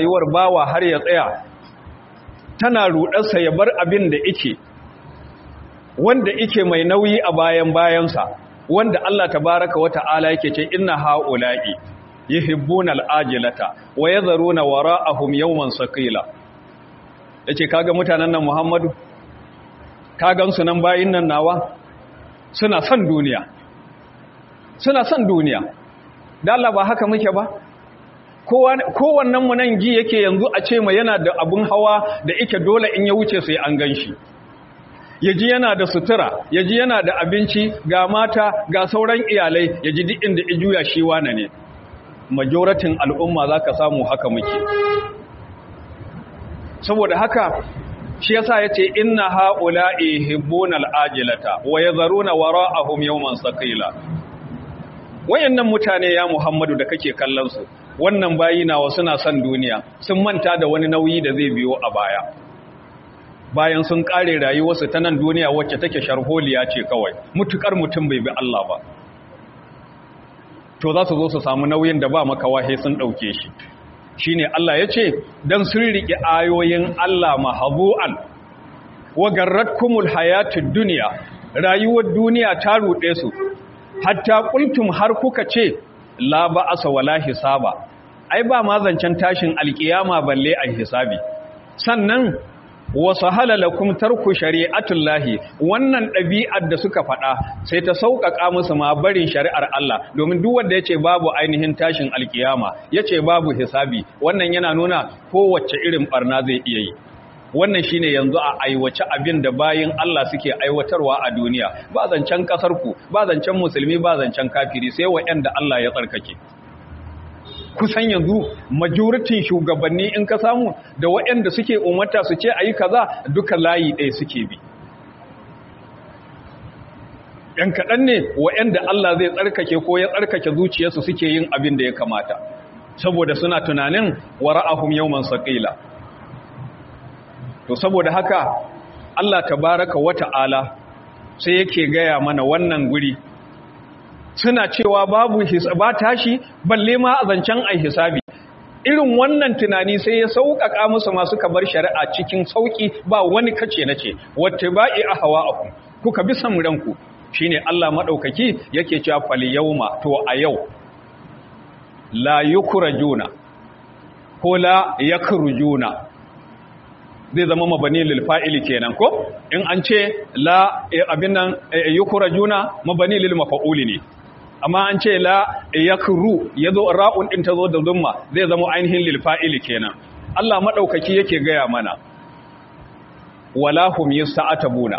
rayuwar bawa har ya tsaya tana rudarsa ya bar abin da ike wanda ike mai nauyi a bayan bayansa wanda Allah tabaraka wa ta'ala yake ce inna haula'i yuhibbuna al'ajilata wa yadharuna wara'ahum yawman saqila yace kaga mutanen nan Muhammadu ka gansu nan bayin nan nawa suna son duniya suna son duniya da Allah ba haka muke ba kowannen mu nan ji yake yanzu a ce mai yana da abun hawa da ike dole in ya wuce sai an ganshi yaji yana da sutura yaji yana da abinci ga mata ga sauran iyalai yaji duk inda ijuya shi wane ne majoratin al'umma zaka samu haka muke saboda haka shi yasa yace inna haula'i hibbuna al'ajilata wa yadharuna wara'ahum yawman saqila wayannan mutane ya Muhammadu da kake kallon su wannan bayi nawa suna son duniya sun manta da wani nauyi da zai biyo a baya bayan sun kare rayuwarsu ta nan duniya wacce take sharholiya ce kawai mutukar mutum bai bi Allah ba to za su zo su samu nauyin da ba makawahe sun dauke shi shine Allah ya ce dan sun riƙe ayoyin Allah mahabu'an wa garratkumul hayatud dunya rayuwar duniya ta ruɗe su hatta qultum har kuka ce la ba'asa wala hisaba ai ba ma zancen tashin alkiyama balle a hisabi sannan wasu halalakum tarku shari'atullahi wannan ɗabi'ar da suka faɗa sai ta sauƙaƙa musu ma barin shari'ar Allah domin duk wanda yace babu ainihin tashin alkiyama yace babu hisabi wannan yana nuna kowace irin barna zai iya yi wannan shine yanzu a aiwace abin da bayin Allah suke aiwatarwa a duniya ba zancen kasar ku ba zancen musulmi ba zancen kafiri sai wa'anda Allah ya tsarkake kusan yanzu majoritin shugabanni in ka samu da waɗanda suke umarta su ce ayi kaza duka layi ɗaya suke bi ‘yan kaɗan ne waɗanda Allah zai tsarkake ko ya tsarkake zuciyarsu suke yin abin da ya kamata saboda suna tunanin wa ra'ahum yawman saqila to saboda haka Allah tabaraka wa ta'ala sai yake gaya mana wannan guri suna cewa babu ba tashi balle ma a zancen ai hisabi irin wannan tunani sai ya sauƙaƙa musu masu kabar shari'a cikin sauƙi ba wani kace na ce wata ba'i a hawa aku kuka bi san ranku shine Allah maɗaukaki yake cewa fal yawma to a yau la yukrajuna ko la yakrujuna zai zama mabani lil fa'ili kenan ko in an ce la abin nan yukrajuna mabani lil mafa'uli ne amma an ce la yakru yazo ra'un din tazo da dumma zai zama ainihin lil fa'ili kenan Allah madaukaki yake gaya mana wala hum yasta'tabuna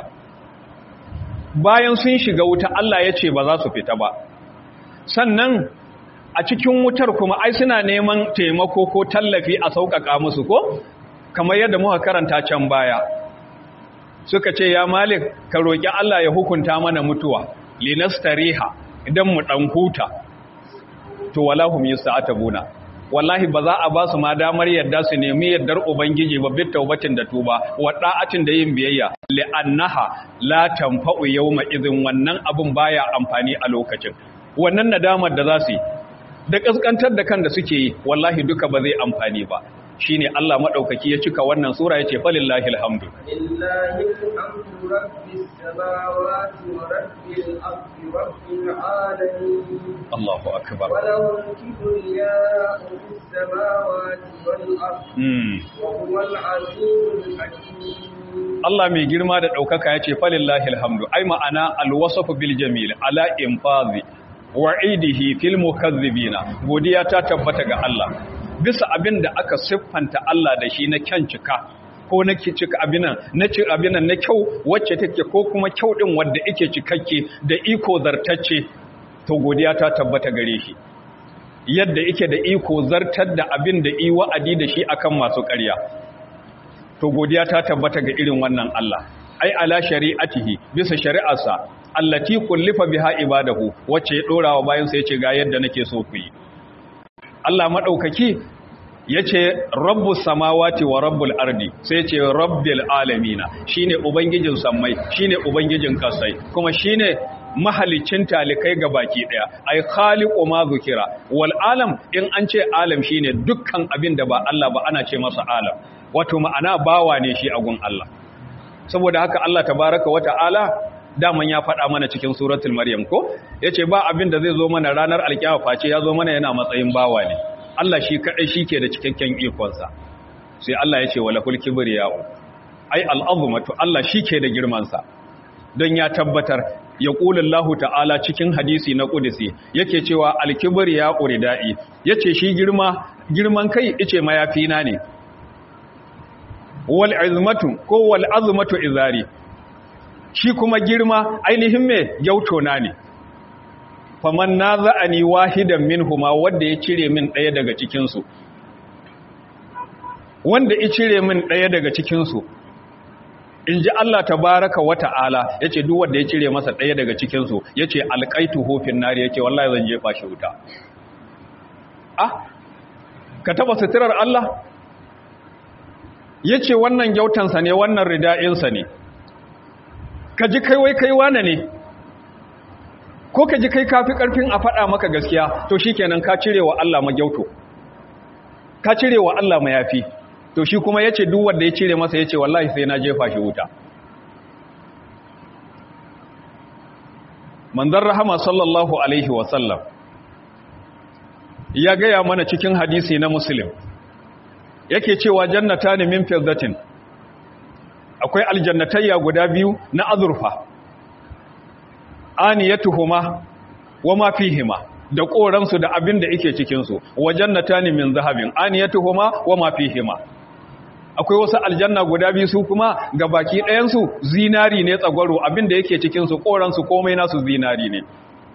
bayan sun shiga wuta Allah ya ce ba za su fita ba sannan a cikin wutar kuma ai suna neman taimako ko tallafi a sauƙaƙa musu ko kamar yadda muka karanta can baya suka ce ya malik ka roƙi Allah ya hukunta mana mutuwa linastariha idan mu dan huta to walahum yasta'tabuna wallahi ba za a ba su ma damar yadda su nemi yaddar ubangiji ba bit taubatin da tuba wa da'atin da yin biyayya li'annaha la tanfa'u yawma idhin wannan abun baya amfani a lokacin wannan nadamar da za su yi da kaskantar da kan da suke yi wallahi duka ba zai amfani ba shine Allah madaukaki ya cika wannan sura yace falillahi alhamdu lillahi alhamdu rabbis samawati wa rabbil ardi rabbil alamin Allahu akbar wa lahu al-kibriya'u fis samawati wal ardi mm. wa huwal azizul hakim Allah mai girma da ɗaukaka ya ce falillahi alhamdu ai ma'ana alwasafu bil jamil ala infazi wa'idihi fil mukazzibina godiya ta tabbata ga Allah bisa abin da aka siffanta Allah da shi na kyan cika ko na cika abinan na ci abinan na kyau wacce take ko kuma kyau din wanda yake cikakke da iko zartacce to godiya ta tabbata gare shi yadda yake da iko zartar da abin da yi wa'adi da shi akan masu ƙarya to godiya ta tabbata ga irin wannan Allah ai ala shari'atihi bisa shari'arsa allati kullifa biha ibadahu wacce ya dora wa bayan sa yace ga yadda nake so ku yi Allah madaukaki yace rabbus samawati wa rabbul ardi sai yace rabbil alamin shine ubangijin sammai shine ubangijin kasai kuma shine mahalicin talikai ga baki daya ai khaliqu ma zukira wal alam in an ce alam shine dukkan abin da ba Allah ba ana ce masa alam wato ma'ana bawa ne shi a gun Allah saboda haka Allah tabaraka wa ta'ala daman ya faɗa mana cikin suratul maryam ko yace ba abin da zai zo mana ranar alkiyama face ya zo mana yana matsayin bawa ne Allah shi kadai shike da cikakken ikon sa sai Allah yace wala kul kibriya'u ai al'azumatu Allah shike da girman sa don ya tabbatar ya ƙulillahu ta'ala cikin hadisi na ƙudisi yake cewa alkibir ya ƙurida'i ya ce shi girma girman kai ice mayafina ne wal'azumatu ko wal'azumatu izari shi kuma girma ainihin mai gyautona ne faman na za'ani wahidan min huma wanda ya cire min ɗaya daga cikinsu wanda ya cire min ɗaya daga cikinsu in ji Allah ta baraka wa ta'ala ya ce duk wanda ya cire masa ɗaya daga cikinsu ya ce alƙaitu hofin nari ya ce wallahi zan jefa shi wuta ah ka taba suturar Allah ya ce wannan gyautansa ne wannan rida'insa ne ka ji kai wai kai wane ne ko ka ji kai kafi ƙarfin a faɗa maka gaskiya to shi kenan ka cire wa Allah magyauto ka cire wa Allah mayafi to shi kuma ya ce duk wanda ya cire masa ya ce wallahi sai na jefa shi wuta manzan rahama sallallahu alaihi wasallam ya gaya mana cikin hadisi na muslim yake cewa jannata ne min firdatin akwai aljannatayya guda biyu na azurfa aniyatuhuma wa ma fihima da koransu da abin da yake cikin su wa jannata ne min zahabin aniyatuhuma wa ma fihima akwai wasu aljanna guda biyu su kuma ga baki ɗayansu zinari ne tsagwaro abinda yake cikinsu ƙoransu komai nasu zinari ne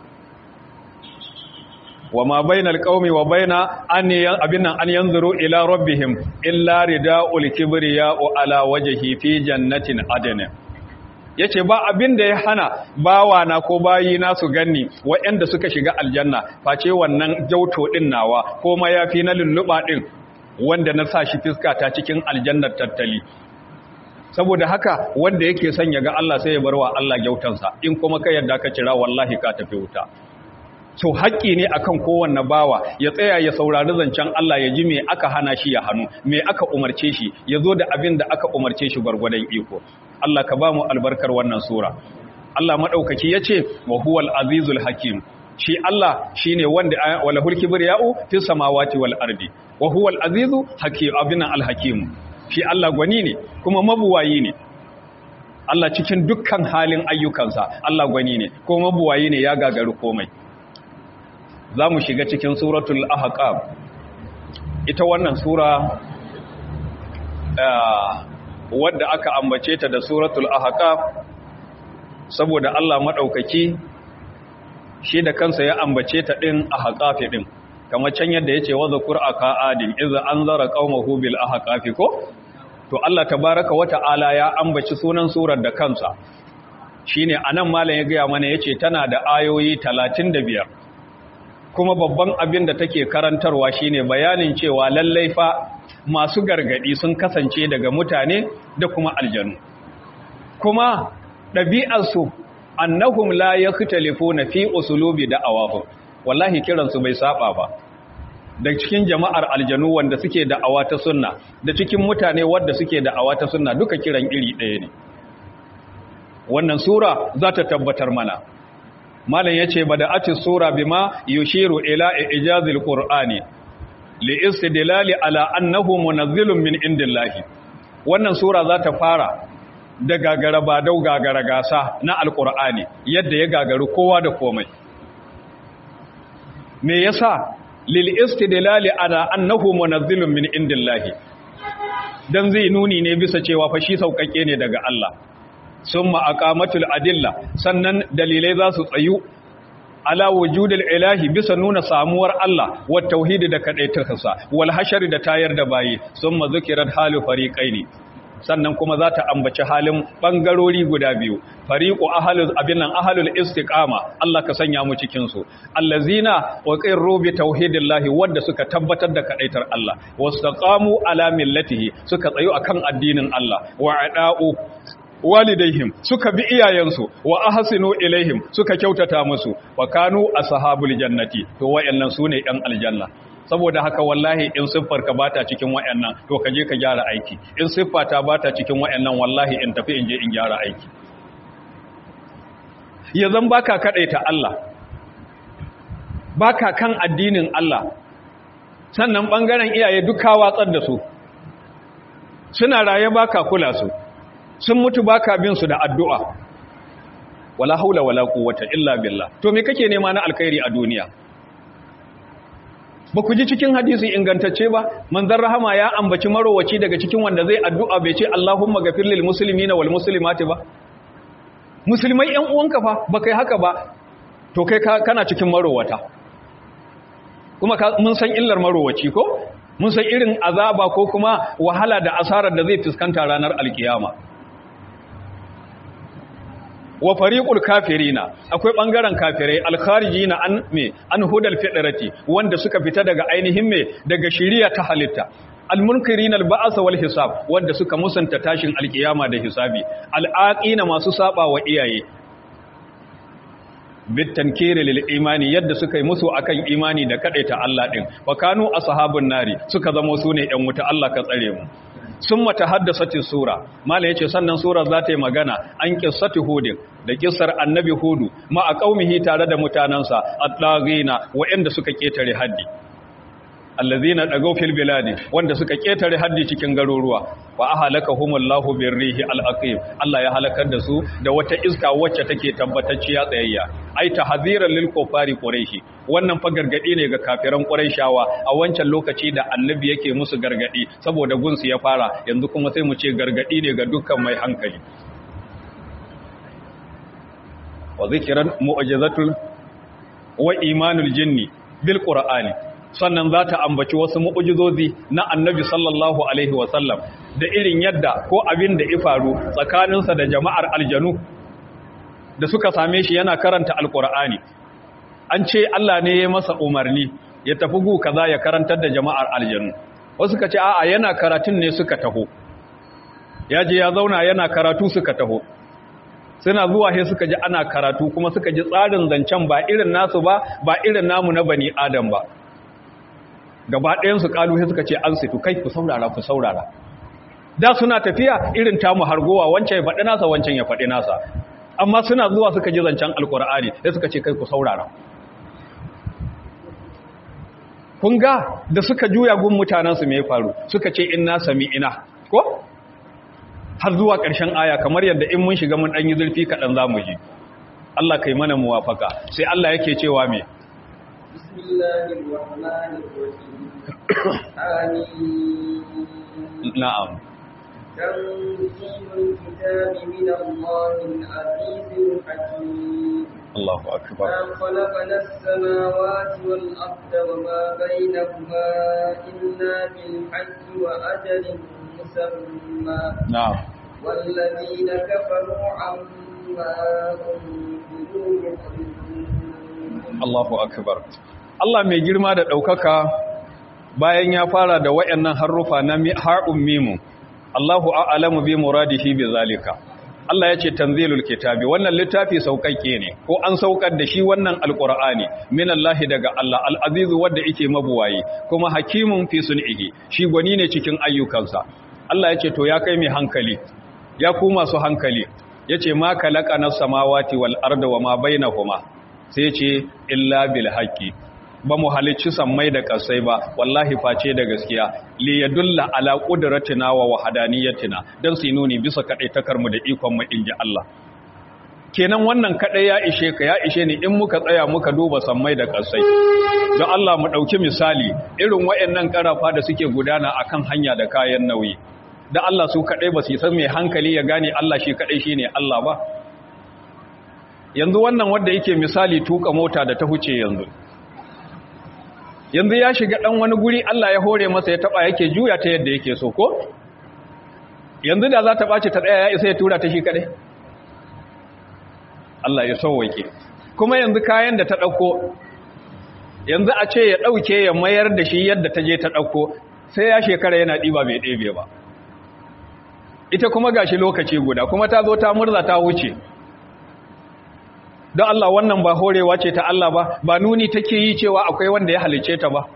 wa ma bainal qaumi wa baina an abin nan an yanzuru ila rabbihim illa rida'ul kibriya'u ala wajhi fi jannatin adn yace ba abin da ya hana bawana ko bayina su ganni waɗanda suka shiga aljanna face wannan jauto din nawa ko mayafi na lulluba din wanda na sa shi fiska ta cikin aljannar tattali saboda haka wanda yake son ya ga Allah sai ya barwa Allah gyautansa in kuma ka yadda ka cira wallahi ka tafi wuta so haƙƙi ne akan kowanne bawa ya tsaya ya saurari zancen Allah ya ji me aka hana shi ya hannu me aka umarce shi ya zo da abin da aka umarce shi gwargwadon iko Allah ka ba mu albarkar wannan sura Allah madaukaki yace wa huwal azizul hakim shi Allah shine wanda wala hulki birya'u fis samawati wal ardi wa huwal azizu hakim abin al hakim shi Allah gwani ne kuma mabuwayi ne Allah cikin dukkan halin ayyukansa Allah gwani ne kuma mabuwayi ne ya gagaru komai za mu shiga cikin suratul ahqab ita wannan sura wadda aka ambace ta da suratul ahqab saboda Allah madaukaki shi da kansa ya ambace ta din ahqafi din kamar can yadda yace wa zakur aka adim idza anzara qaumahu bil ahqafi ko to Allah tabaaraka wa ta'ala ya ambaci sunan surar da kansa shine anan malam ya ga mana yace tana da ayoyi 35 kuma babban abin da take karantarwa shine bayanin cewa lallai fa masu gargadi sun kasance daga mutane da kuma aljanu kuma ɗabi'arsu annahum la yakhtalifuna fi usulubi da'awahum wallahi kiransu bai saba ba da cikin jama'ar aljanu wanda suke da'awa ta sunna da cikin mutane wanda suke da'awa ta sunna duka kiran iri ɗaya ne wannan sura za ta tabbatar mana malam yace bada'atis sura bima yushiru ila ijazil qur'ani li istidlali ala annahu munazzilun min indillahi wannan sura za ta fara da gagara ba dau gagara gasa na alqur'ani yadda ya gagaru kowa da komai me yasa lil istidlali ala annahu munazzilun min indillahi dan zai nuni ne bisa cewa fa shi saukake ne daga Allah summa aqamatul adilla sannan dalilai za su tsayu ala wujudil ilahi bisa nuna samuwar Allah wa tauhidi da kadaitarsa wal hashari da tayar da bayi summa zikirat halu fariqaini sannan kuma za ta ambaci halin bangarori guda biyu fariqu ahlul abinan ahlul istiqama Allah ka sanya mu cikin su allazina waqirru bi tauhidillahi wanda suka tabbatar da kadaitar Allah wastaqamu ala millatihi suka tsayu akan addinin Allah wa ada'u walidaihim suka bi iyayensu wa ahsinu ilaihim suka kyautata musu wa kanu ashabul jannati to wayannan sune yan aljanna saboda haka wallahi in siffar ka bata cikin wayannan to ka je ka gyara aiki in siffa ta bata cikin wayannan wallahi in tafi in je in gyara aiki yanzan baka kadaita Allah baka kan addinin Allah sannan bangaren iyaye duka watsar da su suna raye baka kula su sun mutu baka bin su da addu'a wala haula wala quwwata illa billah to me kake nema na alkhairi a duniya ba ku ji cikin hadisi ingantacce ba manzon rahama ya ambaci marowaci daga cikin wanda zai addu'a bai ce Allahumma ghafir lil muslimina wal muslimati ba musulmai ƴan uwanka fa ba kai haka ba to kai kana cikin marowata kuma mun san illar marowaci ko mun san irin azaba ko kuma wahala da asarar da zai fuskanta ranar alkiyama wa fariqul kafirina akwai bangaren kafirai alkharijina an me an hudal fitrati wanda suka fita daga ainihin me daga shiriya ta halitta almunkirina alba'as wal hisab wanda suka musanta tashin alkiyama da hisabi alaqina masu saba wa iyaye bitankiri lil imani yadda suka yi musu akan imani da kadaita Allah din wa kanu ashabun nari suka zama sune yan wuta Allah ka tsare mu sun mata haddasati sura mala yace sannan sura za ta yi magana an qissatu hudin da kissar annabi hudu ma a qaumihi tare da mutanansa at-taghina wa'anda suka ketare haddi allazina dagaw fil biladi wanda suka ketare haddi cikin garuruwa wa ahlakahumullahu birrihi al-aqim Allah ya halakar da su da wata iska wacce take tabbatacciya tsayayya ai tahziran lil kufari quraishi wannan fa gargadi ne ga kafiran quraishawa a wancan lokaci da annabi yake musu gargadi saboda gunsu ya fara yanzu kuma sai mu ce gargadi ne ga dukkan mai hankali wa zikran mu'jizatul wa imanul jinni bil qur'ani sannan za ta ambaci wasu mu'ujizozi na annabi sallallahu alaihi wasallam da irin yadda ko abin da ifaru tsakaninsa da jama'ar aljanu da suka same shi yana karanta alkur'ani an ce Allah ne ya masa umarni ya tafi gu kaza ya karantar da jama'ar aljanu wasu ka ce a'a yana karatun ne suka taho ya je ya zauna yana karatu suka taho suna zuwa sai suka ji ana karatu kuma suka ji tsarin zancen ba irin nasu ba ba irin namu na bani adam ba gaba ɗayansu ƙalu sai suka ce an situ kai ku saurara ku saurara da suna tafiya irin tamu hargowa wancan ya faɗi nasa wancan ya faɗi nasa amma suna zuwa suka ji zancen alkur'ani sai suka ce kai ku saurara kun ga da suka juya gun mutanensu mai faru suka ce inna sami ina ko har zuwa ƙarshen aya kamar yadda in mun shiga mun ɗanyi zurfi kaɗan za mu ji Allah kai mana muwafaka sai Allah yake cewa me بسم الله الرحمن الرحيم آمين na'am تنزيل الكتاب من الله العزيز الحكيم Allahu akbar ما خلقنا السماوات والأرض وما بينهما إلا بالحق وأجل مسمى na'am والذين كفروا عما أنذروا معرضون Allahu akbar Allah mai girma da ɗaukaka bayan ya fara da wayannan harufa na mi- ha'un mimu Allahu a'lamu bi muradihi bi zalika Allah ya ce tanzilul kitabi wannan littafi sauƙaƙe ne ko an saukar da shi wannan alqur'ani minallahi daga Allah al-azizu wanda yake mabuwayi kuma hakimun fi sun'ihi shi gwani ne cikin ayyukansa Allah ya ce to ya kai mai hankali ya ku masu hankali yace ma kalaqana samawati wal arda wama bainahuma sai ce illa bil haqqi ba mu halicci sammai da kasai ba wallahi face da gaskiya li yadulla ala qudratina wa wahdaniyatina dan su nuni bisa kadaitakar mu da ikon mu inji Allah kenan wannan kadai ya ishe ka ya ishe ni in muka tsaya muka duba sammai da kasai don Allah mu dauki misali irin wayannan karafa da suke gudana akan hanya da kayan nauyi da Allah su kadai ba su san mai hankali ya gane Allah shi kadai shine Allah ba yanzu wannan wanda yake misali tuka mota da ta huce yanzu yanzu ya shiga dan wani guri Allah ya hore masa ya taba yake juya ta yadda yake so ko yanzu da za ta bace ta daya ya isa ya tura ta shi kadai Allah ya sauwake kuma yanzu kayan da ta dauko yanzu a ce ya dauke ya mayar da shi yadda ta je ta dauko sai ya shekara yana diba bai ɗebe ba ita kuma gashi lokaci guda kuma ta zo ta murza ta wuce don Allah wannan ba horewa ce ta Allah ba ba nuni take yi cewa akwai wanda ya halice ta ba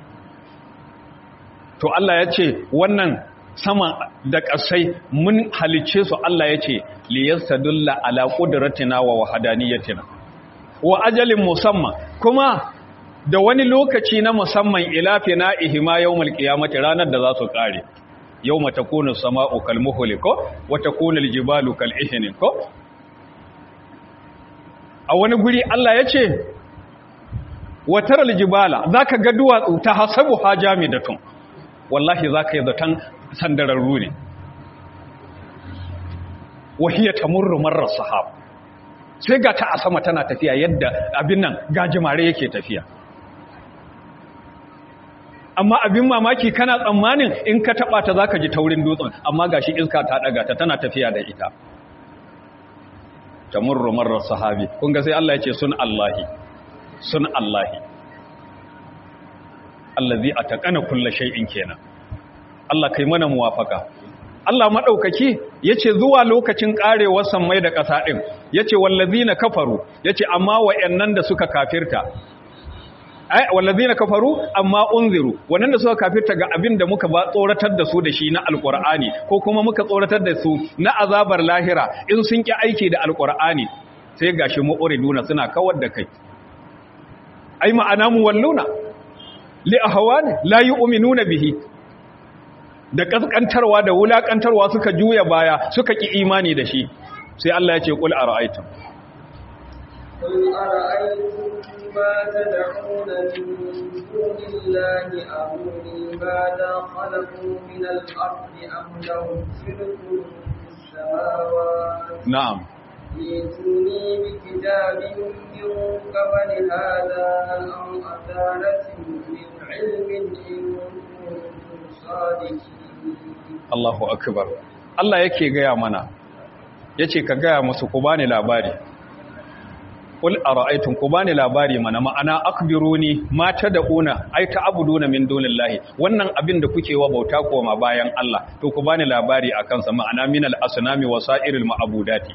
to Allah ya ce wannan sama da ƙasai mun halice su Allah ya ce liyastadulla ala qudratina wa wahdaniyatina wa ajalin musamman kuma da wani lokaci na musamman ila ihima yawmal qiyamati ranar da za su kare yawma takunu sama'u kal muhli ko wa takunu al jibalu kal ihni ko a wani guri Allah ya ce wa taral jibala zaka ga duwatsu ta hasabu hajamidatun wallahi zaka yi zaton sandararru ne wahiya tamurru marar sahab sai ga ta a sama tana tafiya yadda abin nan gajimare yake tafiya amma abin mamaki kana tsammanin in ka taba ta zaka ji taurin dutsen amma gashi iska ta daga ta tana tafiya da ita tamurru marar sahabi kun ga sai Allah ya ce sun Allahi sun Allahi allazi ataqana kullu shay'in kenan Allah kai mana muwafaka Allah madaukaki yace zuwa lokacin karewar sammai da ƙasa din yace wallazina kafaru yace amma wayannan da suka kafirta ai wallazina kafaru amma unziru wannan da suka kafirta ga abin da muka ba tsoratar da su da shi na alqur'ani ko kuma muka tsoratar da su na azabar lahira in sun ki aiki da alqur'ani sai gashi mu'riduna suna kawar da kai ai ma'ana mu walluna li ahwani la yu'minuna bihi da kaskantarwa da wulakantarwa suka juya baya suka ki imani da shi sai Allah ya ce qul ara'aytum قل أرأيتم ما تدعون من دون الله أروني ماذا خلقوا من الأرض أم لهم شرك في السماوات na'am ائتوني بكتاب من قبل هذا أو أثارة من علم إن كنتم صادقين Allahu akbar Allah yake gaya mana yace ka gaya musu ku bani labari Qul ara'aytum ku bani labari mana ma'ana akbiruni ma tad'una ay ta'buduna min dunillahi wannan abin da kuke wa bauta koma bayan Allah to ku bani labari akan sa ma'ana min al-asnami wa sa'iril ma'budati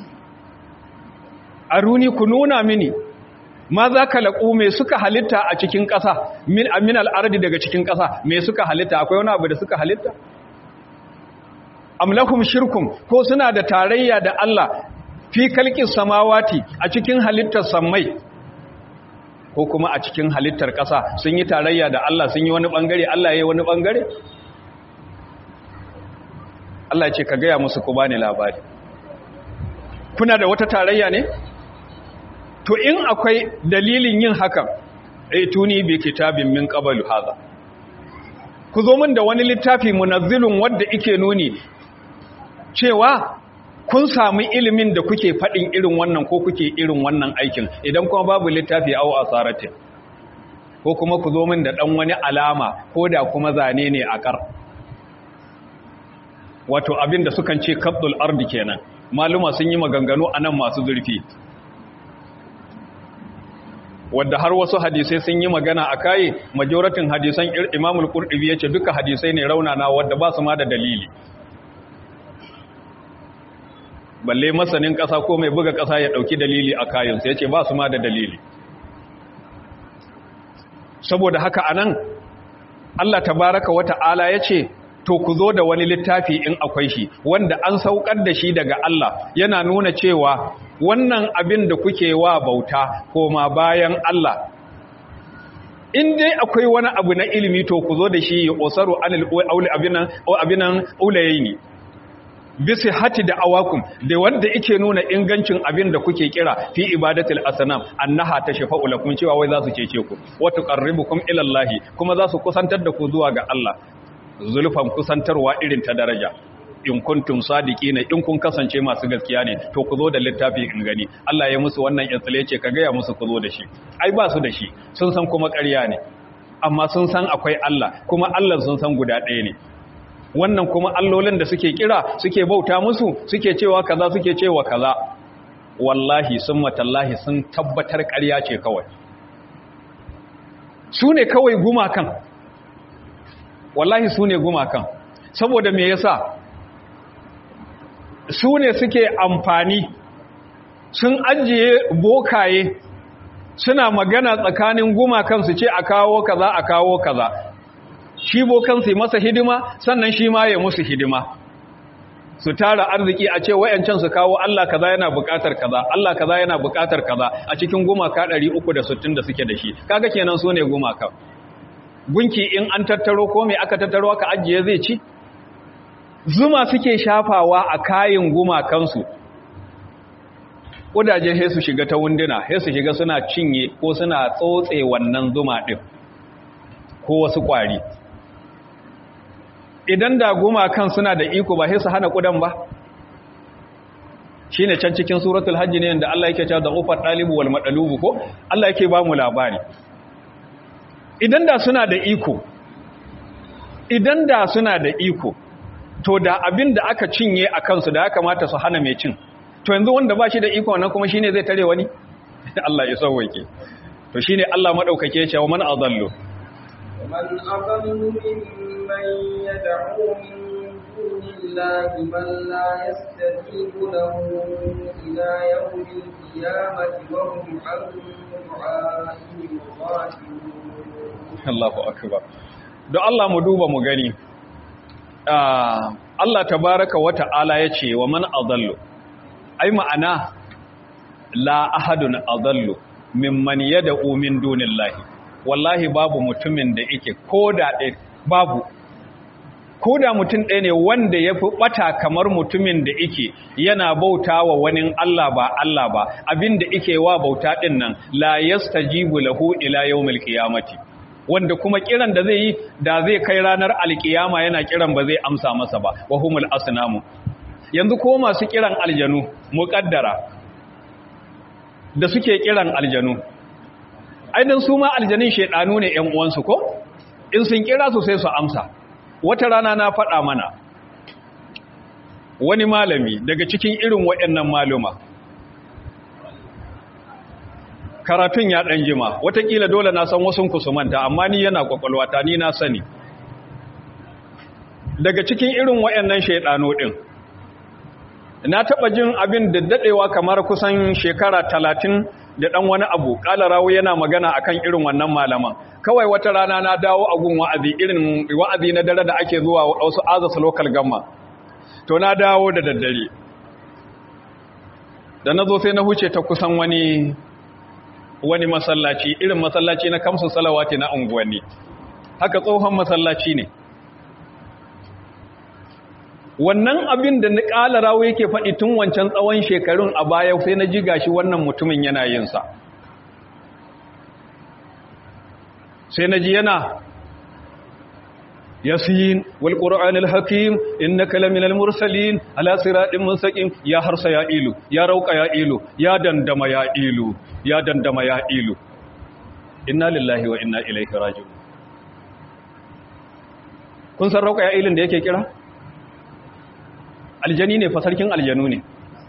aruni ku nuna mini ma za ka laƙu me suka halitta a cikin ƙasa min amin al'ardi daga cikin ƙasa me suka halitta akwai wani abu da suka halitta amlakum shirkum ko suna da tarayya da Allah fi kalkin samawati a cikin halittar sammai ko kuma a cikin halittar ƙasa sun yi tarayya da Allah sun yi wani ɓangare Allah ya yi wani ɓangare Allah ce ka gaya musu ku bani labari kuna da wata tarayya ne to in akwai dalilin yin hakan ai tuni bi kitabin min qablu hadha ku zo min da wani littafi munazzilun wanda yake nuni cewa kun samu ilimin da kuke fadin irin wannan ko kuke irin wannan aikin idan kuma babu littafi au asaratin ko kuma ku zo min da dan wani alama ko da kuma zane ne a kar wato abinda sukan ce kabdul ardi kenan maluma sun yi maganganu anan masu zurfi wadda har wasu hadisai sun yi magana a kayi majoratin hadisan imamul qurtubi yace duka hadisai ne raunana wadda ba su ma da dalili balle masanin kasa ko mai buga kasa ya dauki dalili a kayan sai yace ba su ma da dalili saboda haka anan Allah tabaraka wata'ala yace to ku zo da wani littafi in akwai shi wanda an saukar da shi daga Allah yana nuna cewa wannan abin da kuke wa bauta koma bayan Allah in dai akwai wani abu na ilimi to ku zo da shi ya osaru anil auli abinan abinan ulayaini bisi hati da awakum da wanda yake nuna ingancin abin da kuke kira fi ibadatul asnam annaha tashfa'u lakum cewa wai za su cece ku wa tuqarribukum ila Allah kuma za su kusantar da ku zuwa ga Allah zulfan kusantarwa irin ta daraja in kuntum sadiqina in kun kasance masu gaskiya ne to ku zo da littafi in gani Allah ya musu wannan yatsale ce ka gaya musu ku zo da shi ai ba su da shi sun san kuma ƙarya ne amma sun san akwai Allah kuma Allah sun san guda ɗaya ne wannan kuma allolin da suke kira suke bauta musu suke cewa kaza suke cewa kaza wallahi summa tallahi sun tabbatar ƙarya ce kawai su ne kawai gumakan wallahi su ne gumakan saboda me yasa su ne suke amfani sun ajiye bokaye suna magana tsakanin gumakan su ce a kawo kaza a kawo kaza shi bokan su yi masa hidima sannan shi ma ya musu hidima su tara arziki a ce wayancan su kawo Allah kaza yana buƙatar kaza Allah kaza yana buƙatar kaza a cikin gumaka 360 da suke da shi kaga kenan su ne gumaka gunki in an tattaro ko me aka tattaro aka ajiye zai ci zuma suke shafawa a kayin gumakansu ƙudaje sai su shiga ta wunduna sai su shiga suna cinye ko suna tsotse wannan zuma ɗin ko wasu ƙwari idan da gumakan suna da iko ba sai su hana ƙudan ba shine can cikin suratul hajji ne da Allah yake cewa da ufar ɗalibu wal maɗalubu ko Allah yake ba mu labari idan da suna da iko idan da suna da iko to da abin da aka cinye a kansu da ya kamata su hana mai cin to yanzu wanda ba shi da iko wannan kuma shine zai tare wani Allah ya sauwake to shine Allah madaukake ya ce wa man adallu man adallu mimman yad'u min dunillahi man la yastajibu lahu ila yawmil qiyamati wa hum an du'a'ihim ghafilun Allahu akbar don Allah mu duba mu gani Allah tabaraka wa ta'ala ya ce wa man adallu ai ma'ana la ahadun adallu mimman yad'u min dunillahi wallahi babu mutumin da yake koda ɗaya babu koda mutum ɗaya ne wanda ya fi ɓata kamar mutumin da yake yana bauta wa wani Allah ba Allah ba abinda yake wa bauta ɗin nan la yastajibu lahu ila yawmil qiyamati wanda kuma kiran da zai yi da zai kai ranar alkiyama yana kiran ba zai amsa masa ba wa humul asnamu yanzu ko masu kiran aljanu muqaddara da suke kiran aljanu aidan su ma aljanin shedanu ne ƴan uwansu ko in sun kira su sai su amsa wata rana na faɗa mana wani malami daga cikin irin waɗannan maluma karatun ya ɗan jima watakila dole na san wasu kusumanta amma ni yana kwakwalwata ni na sani daga cikin irin wayannan shaidano ɗin na taɓa jin abin da daɗewa kamar kusan shekara talatin da ɗan wani abu ƙala rawu yana magana akan irin wannan malaman kawai wata rana na dawo a gun wa'azi irin wa'azi na dare da ake zuwa wasu azasa local gamma to na dawo da daddare da na zo sai na huce ta kusan wani wani masallaci irin masallaci na kamsu salawati na unguwanni haka tsohon masallaci ne wannan abin da na ƙala rawo yake faɗi tun wancan tsawon shekarun a baya sai na ji gashi wannan mutumin yana yinsa sai na ji yana yasin wal qur'anil hakim innaka laminal mursalin ala siratin mustaqim ya harsa ya ilu ya rauka ya ilu ya dandama ya ilu ya dandama ya ilu inna lillahi wa inna ilaihi raji'un kun san rauka ya ilin da yake kira aljani ne fa sarkin aljanu ne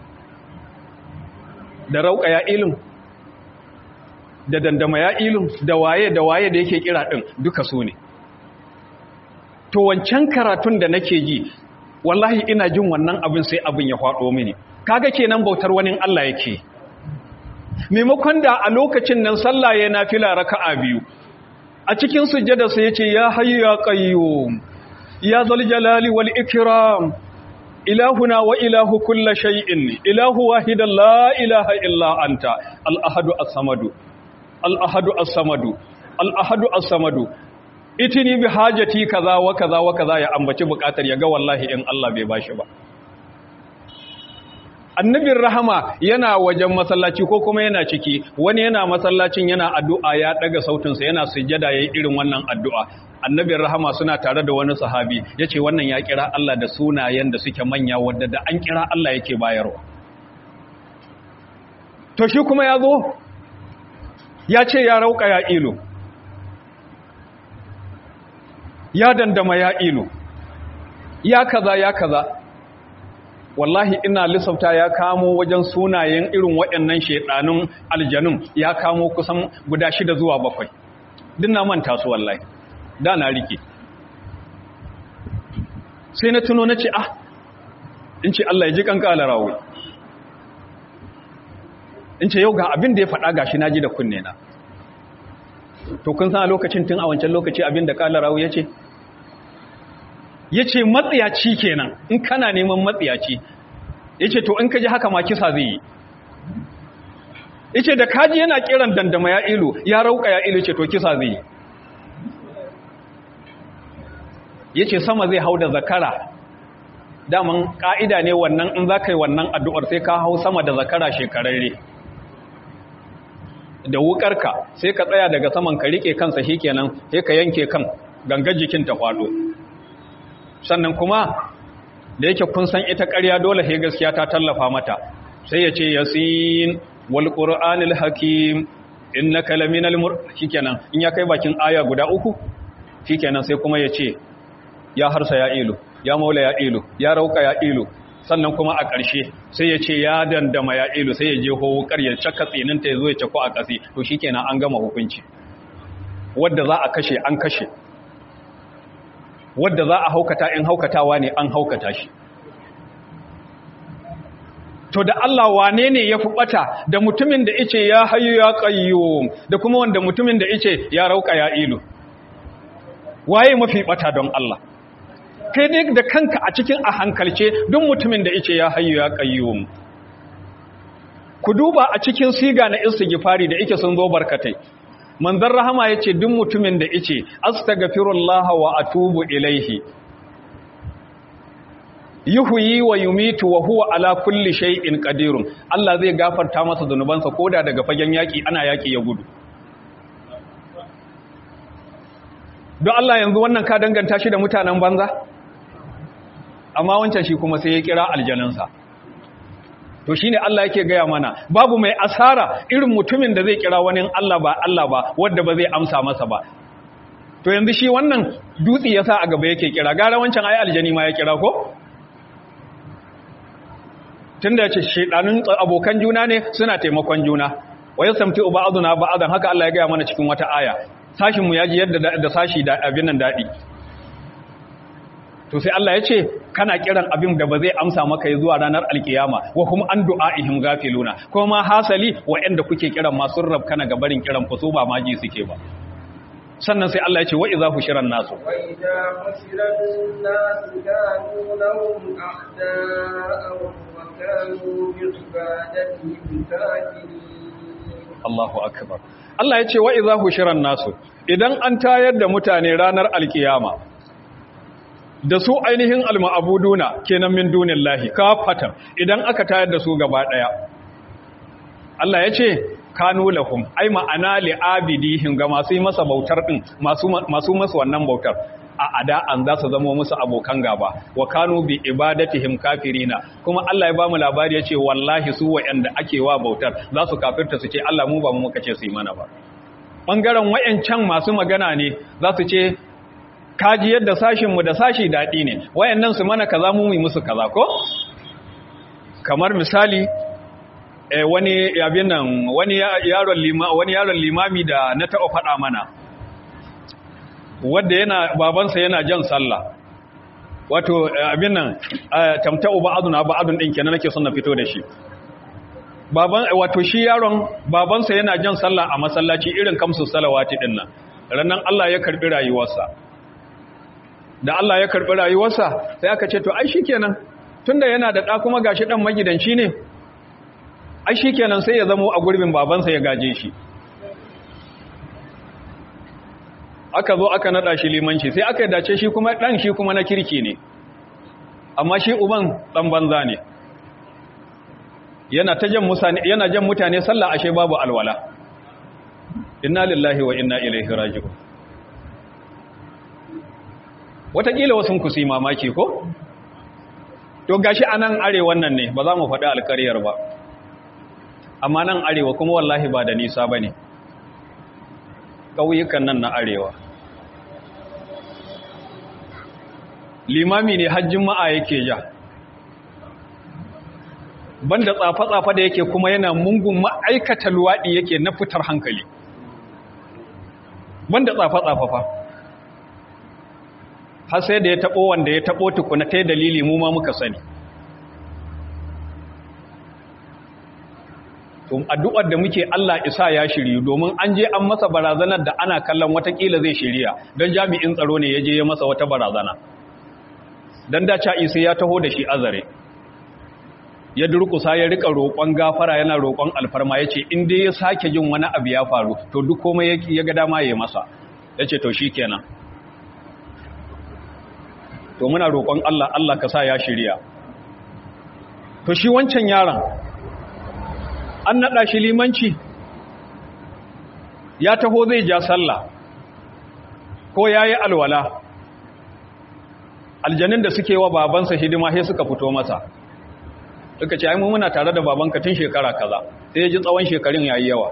da rauka ya ilin da dandama ya ilin da waye da waye da yake kira din duka su ne to wancan karatun da nake ji wallahi ina jin wannan abin sai abin ya faɗo mini kaga kenan bautar wani Allah yake maimakon da a lokacin nan sallah ya nafila raka'a biyu a cikin sujjada sai yace ya hayyu ya qayyum ya zal jalali wal ikram ilahuna wa ilahu kulli shay'in ilahu wahidan la ilaha illa anta al ahadu as-samadu al ahadu as-samadu al ahadu as-samadu itini bi hajati kaza wa kaza wa kaza ya ambaci bukatar ya ga wallahi in Allah bai bashi ba annabin rahama yana wajen masallaci ko kuma yana ciki wani yana masallacin yana addu'a ya daga sautinsa yana sujjada yayin irin wannan addu'a annabin rahama suna tare da wani sahabi yace wannan ya kira Allah da sunayen da suke manya wanda da an kira Allah yake bayarwa to shi kuma ya zo ya ce ya rauka ya ilo ya dandama ya ilo ya kaza ya kaza wallahi ina lissafta ya kamo wajen sunayen irin waɗannan shaidanun aljanun ya kamo kusan guda shida zuwa bakwai dinna manta su wallahi da na rike sai na tuno na ce ah in ce Allah ya ji kanka alarawi in ce yau ga abin da ya faɗa gashi na ji da kunne na to kun san a lokacin tun a wancan lokaci abin da kala rawu ya ce ya ce matsiyaci kenan in kana neman matsiyaci ya ce to in ka ji haka ma kisa zai yi ya ce da kaji yana kiran dandama ya ilu ya rauka ya ilu ce to kisa zai yi ya ce sama zai hau da zakara daman ƙa'ida ne wannan in za ka yi wannan addu'ar sai ka hau sama da zakara shekararre da wukarka sai ka tsaya daga saman ka rike kansa shi kenan sai ka yanke kan gangar jikin ta kwado sannan kuma da yake kun san ita ƙarya dole sai gaskiya ta tallafa mata sai ya ce yasin wal qur'anil hakim innaka laminal mur shikenan in ya kai bakin aya guda uku shikenan sai kuma ya ce ya harsa ya ilu ya maula ya ilu ya rauka ya ilu sannan kuma a ƙarshe sai ya ce ya dandama ya ilu sai ya je wukar ya caka tsininta ya zo ya cako a ƙasi to shi kenan an gama hukunci wadda za a kashe an kashe wadda za a haukata in haukatawa ne an haukata shi to da Allah wane ne ya fi ɓata da mutumin da ice ya hayu ya ƙayyo da kuma wanda mutumin da ice ya rauka ya ilu waye mafi ɓata don Allah kai dai da kanka a cikin a hankalce duk mutumin da ice ya hayyu ya qayyum ku duba a cikin siga na istighfari da yake sun zo barkatai manzon rahama yace duk mutumin da ice astaghfirullah wa atubu ilaihi yuhyi wa yumitu wa huwa ala kulli shay'in qadirun Allah zai gafarta masa zanubansa koda daga fagen yaki ana yaki ya gudu don Allah yanzu wannan ka danganta shi da mutanen banza amma wancan shi kuma sai ya kira aljanansa to shine Allah yake gaya mana babu mai asara irin mutumin da zai kira wani Allah ba Allah ba wanda ba zai amsa masa ba to yanzu shi wannan dutsi yasa a gaba yake kira gara wancan ayi aljani ma ya kira ko tunda yace shedanun abokan juna ne suna taimakon juna wa yasamtu ba'duna ba'dan haka Allah ya gaya mana cikin wata aya sashin mu yaji yadda da sashi da abin nan dadi to sai Allah ya ce kana kiran abin da ba zai amsa maka yi zuwa ranar alkiyama wa kuma an du'a'ihim gafiluna kuma hasali wa'anda kuke kiran masu rabkana ga barin kiran ku su ba maji suke ba sannan sai Allah ya ce wa idza hushiran nasu wa idza hushiran nasu kanu lahum a'da'a wa kanu bi ibadatihim kafirin Allahu akbar Allah ya ce wa idza hushiran nasu idan an tayar da mutane ranar alkiyama da su ainihin alma'abuduna kenan min dunillahi kafatan idan aka tayar da su gaba daya Allah ya ce kanu lahum ai ma'ana li'abidihim ga masu yi masa bautar din masu masu masa wannan bautar a ada an za su zama musu abokan gaba wa kanu bi ibadatihim kafirina kuma Allah ya bamu labari yace wallahi su wa'anda ake wa bautar za su kafirta su ce Allah mu ba mu muka ce su yi mana ba bangaren wayancan masu magana ne za su ce kaji yadda sashinmu da sashi daɗi ne wayannan su mana kaza mu yi musu kaza ko kamar misali eh, wani yabin nan wani yaron lima wani yaron limami da na taɓa faɗa mana wanda yana babansa yana jan sallah wato abin nan tamta'u ba'aduna ba'adun din kenan nake son na fito da shi baban wato shi yaron babansa yana jan sallah a masallaci irin kamsu salawati din nan rannan Allah ya karbi rayuwarsa da Allah ya karbi rayuwarsa sai aka ce to ai shikenan tunda yana da da kuma gashi dan magidanci ne ai shikenan sai ya zamo a gurbin babansa ya gaje shi aka zo aka nada shi limanci sai aka dace shi kuma dan shi kuma na kirki ne amma shi uban dan banza ne yana ta jan mutane yana jan mutane sallah ashe babu alwala inna lillahi wa inna ilaihi raji'un wataƙila wasu ku yi mamaki ko to gashi anan arewan nan ne ba za mu faɗi alƙaryar ba amma nan arewa kuma wallahi ba da nisa bane ƙauyukan nan na arewa limami ne hajjin ma'a yake ja banda tsafa-tsafa da yake kuma yana mungun ma'aikata luwaɗi yake na fitar hankali banda tsafa-tsafa fa har sai da ya taɓo wanda ya taɓo tukuna ta dalili mu ma muka sani to addu'ar da muke Allah isa ya shiryu domin an je an masa barazanar da ana kallon watakila zai shirya don jami'in tsaro ne ya je ya masa wata barazana don da isa ya taho da shi azare ya durkusa ya rika roƙon gafara yana roƙon alfarma ya ce inda ya sake jin wani abu ya faru to duk komai ya ga dama ya masa ya ce to shi kenan to muna roƙon Allah Allah ka sa ya shirya to shi wancan yaron an naɗa shi limanci ya taho zai ja sallah ko ya yi alwala aljanin da suke wa babansa hidima sai suka fito masa suka ce ai mu muna tare da babanka tun shekara kaza sai ya ji tsawon shekarun yayi yawa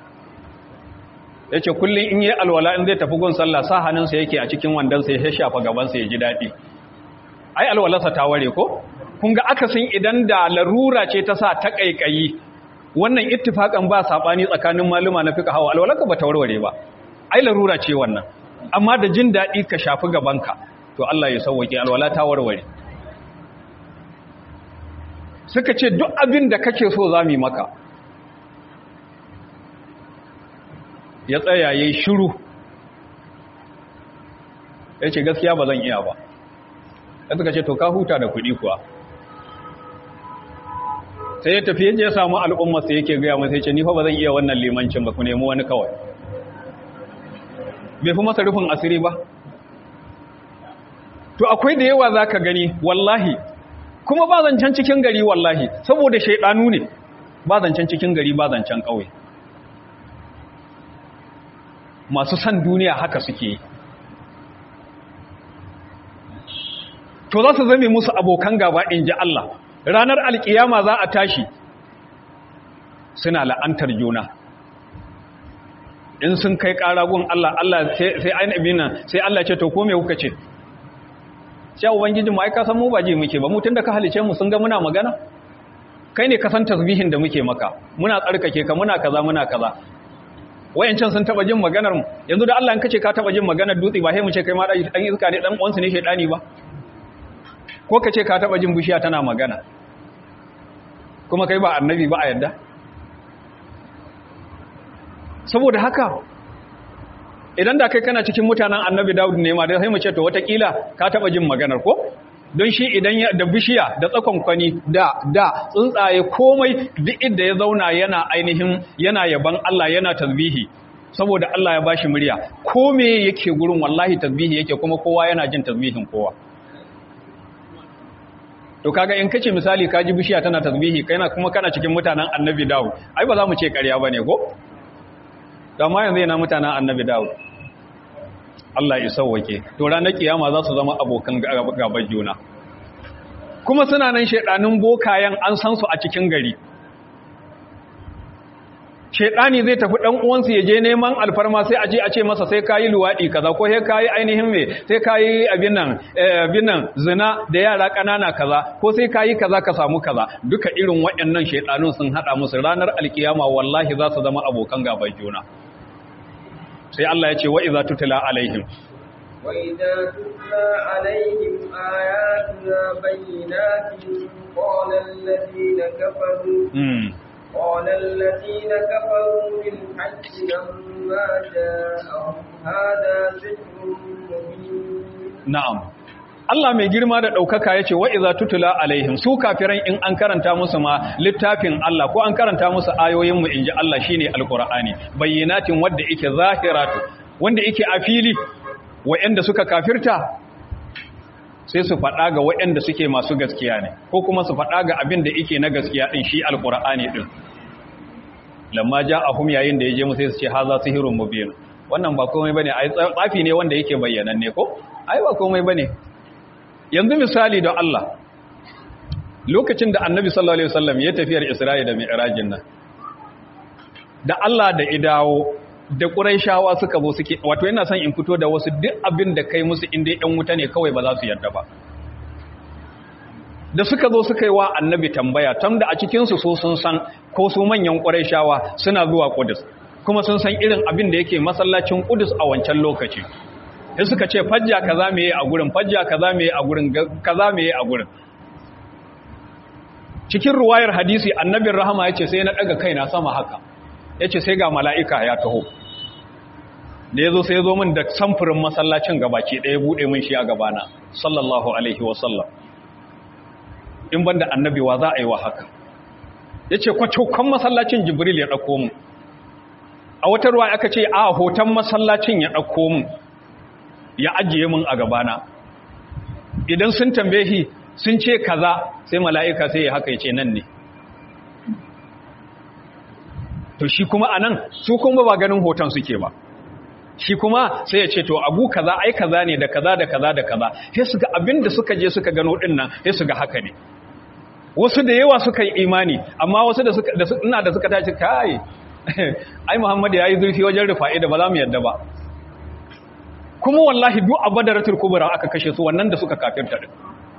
yace kullun in yi alwala in zai tafi gun sallah sa hannunsa yake a cikin wandansa ya shafa gabansa ya ji dadi ai alwalarsa ta ware ko kun ga akasin idan da larura ce ta sa ta kaikayi wannan ittifakan ba sabani tsakanin maluma na fiqh hawa alwalarka ba ta warware ba ai larura ce wannan amma da jin dadi ka shafi gabanka to Allah ya sauwake alwala ta warware suka ce duk abin da kake so za mu yi maka ya tsaya ya yi shiru ya ce gaskiya ba zan iya ba ya suka ce to ka huta da kuɗi kuwa sai ya tafi yadda ya samu al'ummarsa yake gaya masa ya ce nifa ba zan iya wannan limancin ba ku nemi wani kawai bai fi masa rufin asiri ba to akwai da yawa za ka gani wallahi kuma ba zancen cikin gari wallahi saboda shaidanu ne ba zancen cikin gari ba zancen ƙauye masu san duniya haka suke to za su zame musu abokan gaba in ji Allah ranar alkiyama za a tashi suna la'antar juna in sun kai ƙaragun Allah Allah sai ainihin nan sai Allah ce to ko me kuka ce sai ubangijin mu ai ka san mu ba ji muke ba mu tunda ka halice mu sun ga muna magana kai ne ka san tasbihin da muke maka muna tsarkake ka muna kaza muna kaza wayancan sun taba jin maganar mu yanzu da Allah in kace ka taba jin maganar dutse ba sai mu ce kai ma dan iska ne dan uwansu ne shedani ba ko kace ka taba jin bishiya tana magana kuma kai ba annabi ba a yadda saboda haka idan da kai kana cikin mutanen annabi Dawud ne ma da sai mu ce to watakila ka taba jin maganar ko don shi idan ya da bishiya da tsakon kwani da da tsuntsaye komai duk inda ya zauna yana ainihin yana yaban Allah yana tasbihi saboda Allah ya bashi murya ko me yake gurin wallahi tasbihi yake kuma kowa yana jin tasbihin kowa to kaga in kace misali ka ji bishiya tana tasbihi kaina kuma kana cikin mutanen annabi Dawud ai ba za mu ce ƙarya bane ko amma yanzu yana mutanen annabi Dawud Allah ya sauwake to ranar kiyama za su zama abokan gaban juna kuma suna nan shedanin bokayen an san su a cikin gari shedani zai tafi dan uwansa ya je neman alfarma sai a je a ce masa sai kayi luwadi kaza ko sai kayi ainihin me sai kayi abin nan abin nan zina da yara kanana kaza ko sai kayi kaza ka samu kaza duka irin waɗannan shedanun sun hada musu ranar alkiyama wallahi za su zama abokan gaban juna sai Allah ya ce wa iza tutla alaihim wa idza tutla alaihim ayatuna bayyinatin qala alladhina kafaru قال الذين كفروا بالحج لما جاءهم هذا سحر مبين نعم Allah mai girma da ɗaukaka ya ce wa iza tutula alaihim su kafiran in an karanta musu ma littafin Allah ko an karanta musu ayoyinmu in ji Allah shine alkur'ani bayyanatin wadda yake zahiratu wanda yake a fili wa'anda suka kafirta sai su faɗa ga waɗanda suke masu gaskiya ne ko kuma su faɗa ga abin da yake na gaskiya ɗin shi alkur'ani ɗin lamma ja a hum yayin da ya je musu sai su ce haza sihirun mubin wannan ba komai bane ai tsafi ne wanda yake bayyananne ko ai ba komai bane yanzu misali don Allah lokacin da annabi sallallahu alaihi wasallam ya tafiyar Isra'i da Mi'rajin nan da Allah da idawo da ƙuraishawa suka zo suke wato yana son in fito da wasu duk abin da kai musu inda ɗan wuta ne kawai ba za su yarda ba da suka zo suka yi wa annabi tambaya tam da a cikinsu so sun san ko su manyan ƙuraishawa suna zuwa ƙudus kuma sun san irin abin da yake masallacin ƙudus a wancan lokaci sai suka ce fajja kaza me a gurin fajja kaza me a gurin kaza me a gurin cikin ruwayar hadisi annabin rahama ya ce sai na ɗaga kaina sama haka ya ce sai ga mala'ika ya taho da ya zo sai ya zo min da samfurin masallacin gabaki ɗaya buɗe min shi a gabana sallallahu alaihi wasallam in banda annabi wa za a yi wa haka ya ce kwacokon masallacin jibril ya ɗauko mu a wata ruwa aka ce a hoton masallacin ya ɗauko mu ya ajiye mun a gabana idan sun tambaye sun ce kaza sai mala'ika sai ya haka ya ce nan ne to shi kuma a nan su kuma ba ganin hoton suke ba shi kuma sai ya ce to abu kaza ai kaza ne da kaza da kaza da kaza sai su ga abin da suka je suka gano din nan sai su ga haka ne wasu da yawa suka yi imani amma wasu da suka ina da suka tashi kai ai Muhammad yayi zurfi wajen rufa'i da ba za mu yadda ba kuma wallahi duk abadaratul kubra aka kashe su wannan da suka kafirta din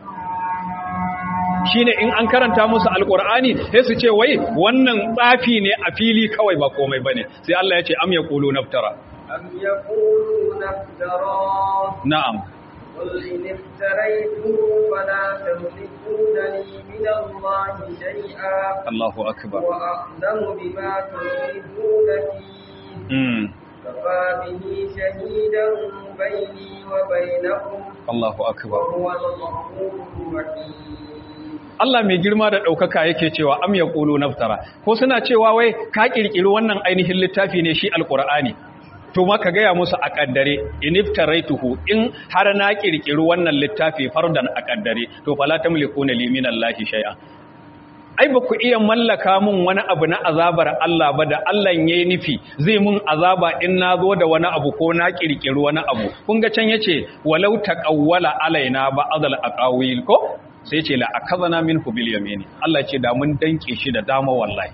shine in an karanta musu alqur'ani sai su ce wai wannan tsafi ne a fili kawai ba komai bane sai Allah ya ce am yaqulu naftara am yaqulu naftara na'am قل إن افتريته فلا تملكون لي من الله شيئا الله أكبر وأعلم بما تفيدون فيه امم كفى به شهيدا بيني وبينكم الله أكبر وهو الغفور الرحيم Allah mai girma da ɗaukaka yake cewa am ya ƙulu naftara ko suna cewa wai ka ƙirƙiri wannan ainihin littafi ne shi alƙur'ani to ma ka gaya musu a ƙaddare in iftaraituhu in har na ƙirƙiri wannan littafi fardan a ƙaddare to fala tamlikuna li min Allahi shay'a ai ba ku iya mallaka mun wani abu na azabar Allah ba da Allah ya nufi zai mun azaba in na zo da wani abu ko na ƙirƙiri wani abu kun ga can yace walau taqawwala alaina ba azal aqawil ko sai ce la akazana minhu bil yamini Allah ce da mun danke shi da dama wallahi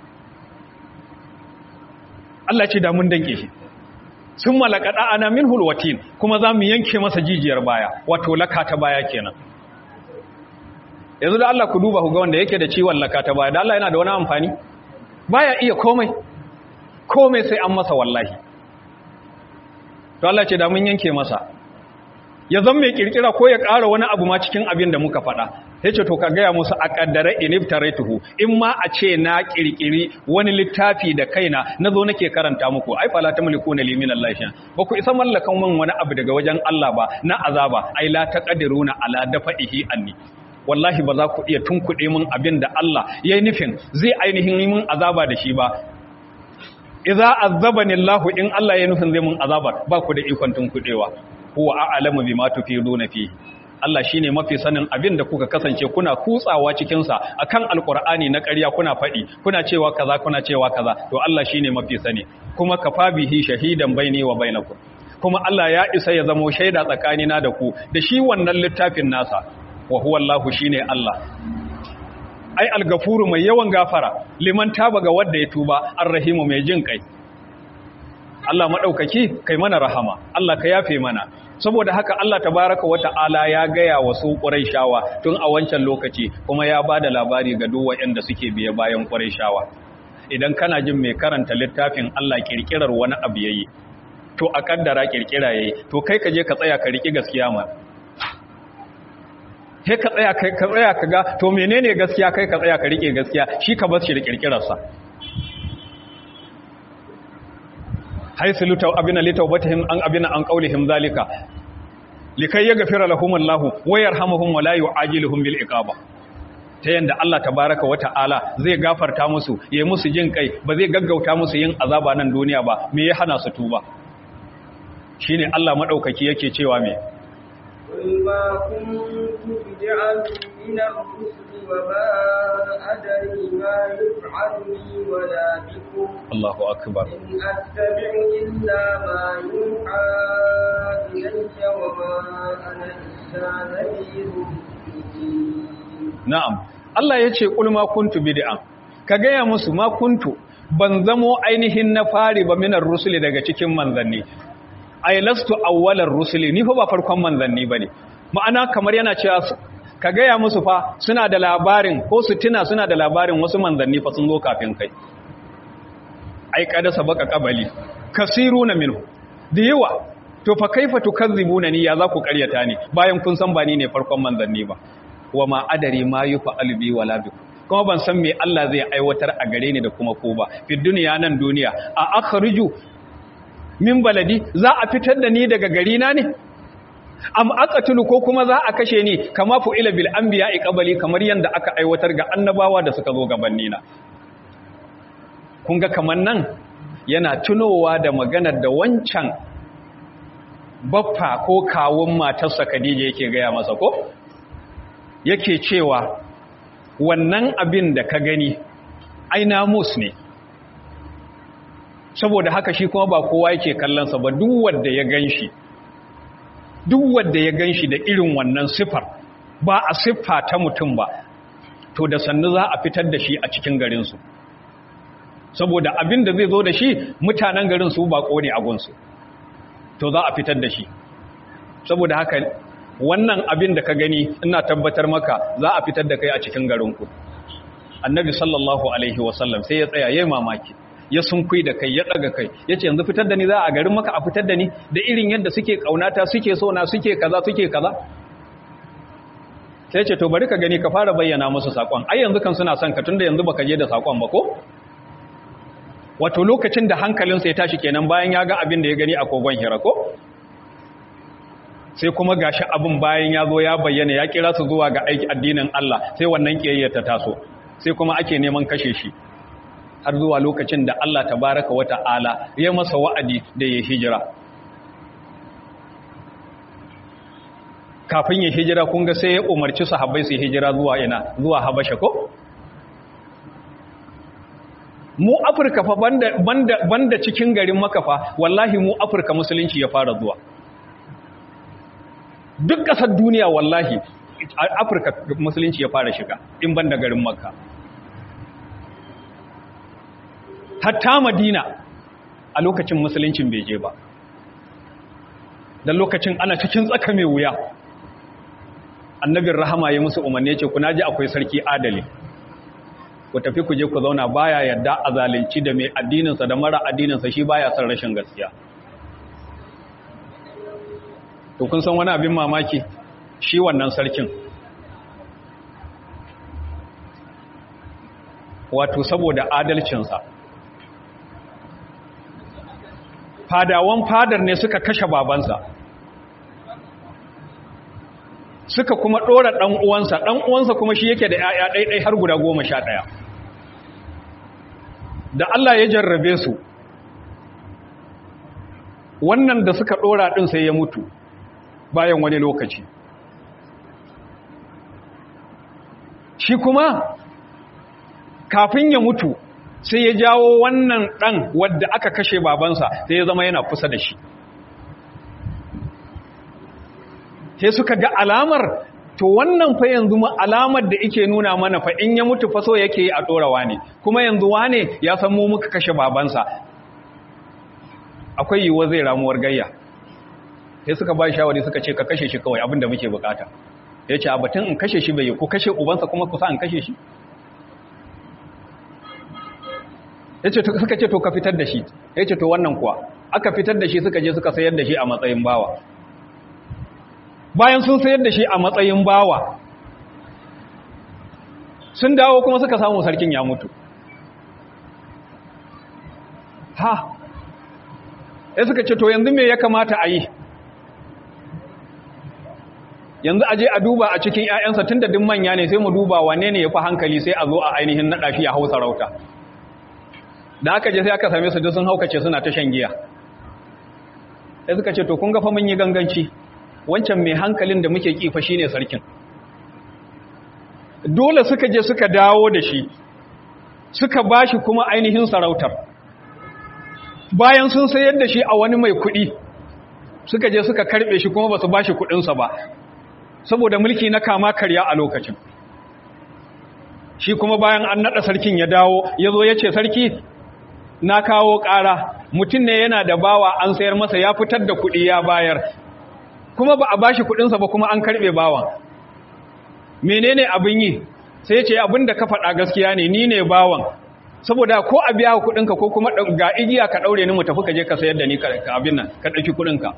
Allah ce da mun danke shi sun malakada ana min hulwatin kuma za mu yanke masa jijiyar baya wato laka ta baya kenan yanzu da Allah ku duba ku ga wanda yake da ciwon laka ta baya da Allah yana da wani amfani baya iya komai komai sai an masa wallahi to Allah ce da mun yanke masa ya zan mai kirkira ko ya ƙara wani abu ma cikin abin da muka faɗa ya ce to ka gaya musu a ƙaddare iniftaratuhu in ma a ce na ƙirƙiri wani littafi da kaina na zo nake karanta muku ai fala ta mulku na limin Allah shi ba ku isa mallakan min wani abu daga wajen Allah ba na azaba ai la taqdiruna ala dafa'ihi anni wallahi ba za ku iya tunkuɗe min abin da Allah ya yi nufin zai ainihin yi min azaba da shi ba idza azabani Allah in Allah ya nufin zai mun azaba ba ku da ikon tunkuɗewa huwa a'lamu bima tufiduna fi Allah shine mafi sanin abin da kuka kasance kuna kutsawa cikin sa akan alqur'ani na ƙarya kuna faɗi kuna cewa kaza kuna cewa kaza to Allah shine mafi sani kuma kafa bihi shahidan baini wa bainakum kuma Allah ya isa ya zamo shaida tsakanina da ku da shi wannan littafin nasa wa huwa Allah shine Allah ai algafuru mai yawan gafara liman taba ga wanda ya tuba arrahimu mai jin kai Allah maɗaukaki kai mana rahama Allah ka yafe mana saboda haka Allah tabaraka wata'ala ya gaya wa su Qurayshawa tun a wancan lokaci kuma ya bada labari ga duk waɗanda suke biye bayan Qurayshawa idan kana jin mai karanta littafin Allah kirkirar wani abu yayi to a kaddara kirkira yayi to kai ka je ka tsaya ka riki gaskiya ma kai ka tsaya kai ka tsaya ka ga to menene gaskiya kai ka tsaya ka rike gaskiya shi ka bar shi da kirkirarsa haisu lutau abina litaubatihim an abina an qaulihim zalika likai yaghfira lahum Allah wa yarhamuhum wa la yu'ajiluhum bil iqaba ta yanda Allah tabaraka wa ta'ala zai gafarta musu yayi musu jin kai ba zai gaggauta musu yin azaba nan duniya ba me ya hana su tuba shine Allah madaukaki yake cewa me قل ما كنت بدعا من الرسل وما أدري ما يفعل بي ولا بكم Allahu akbar إن أتبع إلا ما يوحى إلي وما أنا إلا نذير مبين na'am Allah yace qul ma kuntu bid'an ka gaya musu ma kuntu ban zamo ainihin na fari ba minar rusuli daga cikin manzanni ay lastu awwalar rusuli ni fa ba farkon manzanni bane ma'ana kamar yana cewa su- ka gaya musu fa suna da labarin ko su tuna suna da labarin wasu manzanni fa sun zo kafin kai ai kada sabaka qabali kasiruna minhu da yawa to fa kaifa tukazzibuna ni ya za ku karyata ni bayan kun san ba ni ne farkon manzanni ba wa ma adari ma yufa'alu bi wala bi kuma ban san me Allah zai aiwatar a gare ni da kuma ko ba fi duniya nan duniya a akhriju min baladi za a fitar da ni daga gari na ne am aqatulu ko kuma za a kashe ni kama fu'ila bil anbiya'i qabli kamar yanda aka aiwatar ga annabawa da suka zo gabanni na kun ga kaman nan yana tunowa da maganar da wancan baffa ko kawun matarsa Khadija yake gaya masa ko yake cewa wannan abin da ka gani ai namus ne saboda haka shi kuma ba kowa yake kallonsa ba duk wanda ya ganshi duk wanda ya ganshi da irin wannan sifar ba a siffa ta mutum ba to da sannu za a fitar da shi a cikin garinsu saboda abin da zai zo da shi mutanen garin su bako ne a gunsu to za a fitar da shi saboda haka wannan abin da ka gani ina tabbatar maka za a fitar da kai a cikin garinku annabi sallallahu alaihi wasallam sai ya tsaya yayin mamaki ya sunkui da kai ya daga kai yace yanzu fitar da ni za a garin maka a fitar da ni da irin yadda suke kaunata suke so na suke kaza suke kaza sai ce to bari ka gani ka fara bayyana musu sakon ai yanzu kan suna son ka tunda yanzu baka je da sakon ba ko wato lokacin da hankalinsa ya tashi kenan bayan ya ga abin da ya gani a kogon hira ko sai kuma gashi abin bayan ya zo ya bayyana ya kira su zuwa ga aiki addinin Allah sai wannan kiyayya ta taso sai kuma ake neman kashe shi har zuwa lokacin da Allah tabaraka wa ta'ala ya masa wa'adi da ya hijira kafin ya hijira kun ga sai ya umarci sahabbai su hijira zuwa ina zuwa Habasha ko mu Afirka fa banda banda banda cikin garin Makka fa wallahi mu Afirka musulunci ya fara zuwa duk ƙasar duniya wallahi Afirka musulunci ya fara shiga in banda garin Makka hatta Madina a lokacin musuluncin bai je ba dan lokacin ana cikin tsaka mai wuya annabin rahama ya musu umarni ce ku naji akwai sarki adali ku tafi ku je ku zauna baya yadda a zalunci da mai addininsa da mara addininsa shi baya son rashin gaskiya to kun san wani abin mamaki shi wannan sarkin wato saboda adalcinsa fadawan fadar ne suka kashe babansa suka kuma ɗora ɗan uwansa ɗan uwansa kuma shi yake da ‘ya'ya ɗaiɗai har guda goma sha ɗaya da Allah ya jarrabe su wannan da suka ɗora ɗin sai ya mutu bayan wani lokaci shi kuma kafin ya mutu sai ya jawo wannan ɗan wadda aka kashe babansa sai ya zama yana kusa da shi sai suka ga alamar to wannan fa yanzu alamar da ike nuna mana fa in ya mutu fa so yake yi a ɗorawa ne kuma yanzu wane ya san mu muka kashe babansa akwai yiwuwa zai ramuwar gayya sai suka ba shawari suka ce ka kashe shi kawai abinda muke bukata ya ce abatun in kashe shi bai yi ko kashe ubansa kuma kusa in kashe shi ya ce suka ce to ka fitar da shi ya ce to wannan kuwa aka fitar da shi suka je suka sayar da shi a matsayin bawa bayan sun sayar da shi a matsayin bawa sun dawo kuma suka samu sarkin ya mutu ha ya suka ce to yanzu me ya kamata a yi yanzu aje a duba a cikin 'ya'yansa tun da din manya ne sai mu duba wane ne ya fi hankali sai a zo a ainihin naɗa shi a hau sarauta da aka je sai aka same su duk sun haukace suna ta shan giya sai suka ce to kun ga fa mun yi ganganci wancan mai hankalin da muke kifa shine sarkin dole suka je suka dawo da shi suka bashi kuma ainihin sarautar bayan sun sayar da shi a wani mai kuɗi suka je suka karɓe shi kuma ba su bashi kuɗinsa ba saboda mulki na kama karya a lokacin shi kuma bayan an naɗa sarkin ya dawo ya zo ya ce sarki na kawo ƙara mutum ne yana da bawa an sayar masa ya fitar da kuɗi ya bayar kuma ba a bashi kuɗinsa ba kuma an karɓe bawan menene abin yi sai ya ce abin da ka faɗa gaskiya ne ni ne bawan saboda ko a biya kuɗinka ko kuma ga igiya ka ɗaure ni mu tafi ka je ka sayar da ni ka abin nan ka ɗauki kuɗinka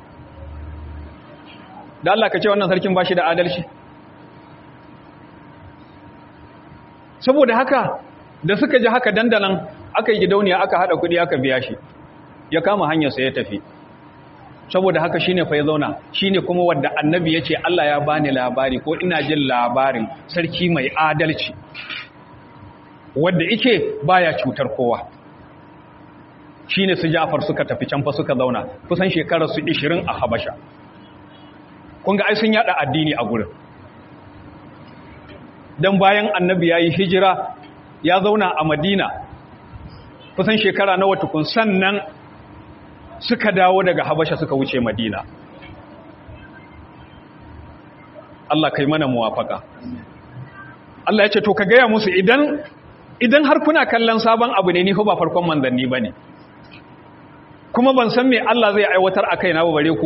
da Allah ka ce wannan sarkin ba shi da adalci saboda haka da suka ji haka dandanan aka yi gidauniya aka hada kudi aka biya shi ya kama hanyarsa ya tafi saboda haka shine fa ya zauna shine kuma wanda annabi yace Allah ya bani labari ko ina jin labarin sarki mai adalci wanda yake baya cutar kowa shine su Ja'far suka tafi can fa suka zauna kusan shekarar su 20 a Habasha kun ga ai sun yada addini a gurin dan bayan annabi yayi hijira ya zauna a Madina kusan shekara nawa tukun sannan suka dawo daga habasha suka wuce madina Allah kai mana muwafaka Allah ya ce to ka gaya musu idan idan har kuna kallon sabon abu ne ni fa ba farkon manzanni bane kuma ban san me Allah zai aiwatar a kaina ba bare ku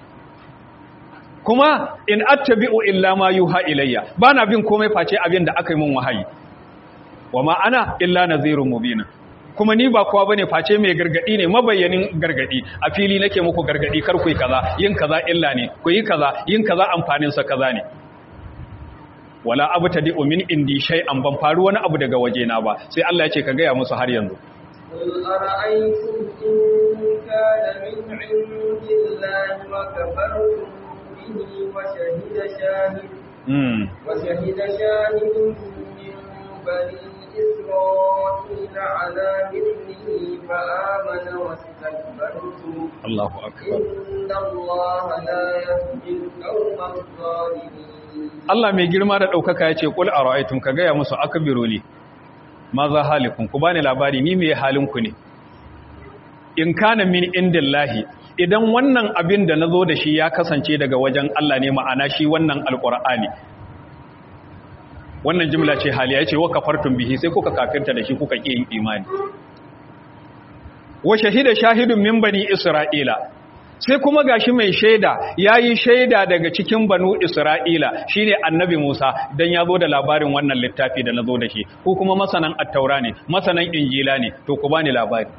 kuma in attabi'u illa ma yuha ilayya bana bin komai face abin da aka yi min wahayi wa ma ana illa nazirun mubin kuma ni ba kowa bane face mai gargadi ne mabayyanin gargadi a fili nake muku gargadi kar ku yi kaza yin kaza illa ne ku yi kaza yin kaza amfanin sa kaza ne wala abtadi min indi shay'an ban faru wani abu daga waje na ba sai Allah ya ce ka gaya musu har yanzu قل أرأيتم إن كان من عند الله وكفرتم به وشهد شاهد mm. وشهد شاهد من بني إسرائيل على مثله فآمن واستكبرتم Allahu akbar إن الله لا يهدي القوم الظالمين Allah mai girma da ɗaukaka ya ce, Ƙul a ra'aitun ka gaya musu aka biroli, ma za halikun, ku bani labari ni mai halinku ne. In kana min indin lahi, idan wannan abin da na zo da shi ya kasance daga wajen Allah ne ma'ana shi wannan alƙur'ani. Wannan jimla ce hali ya ce, wa kafartun bihi sai kuka kafirta da shi kuka ƙi yin imani. Wa shahida shahidun min bani Isra'ila, sai kuma gashi mai shaida yayi shaida daga cikin banu Isra'ila shine annabi Musa dan ya zo da labarin wannan littafi da nazo da shi ko kuma masanan at-taura ne masanan injila ne to ku bani labari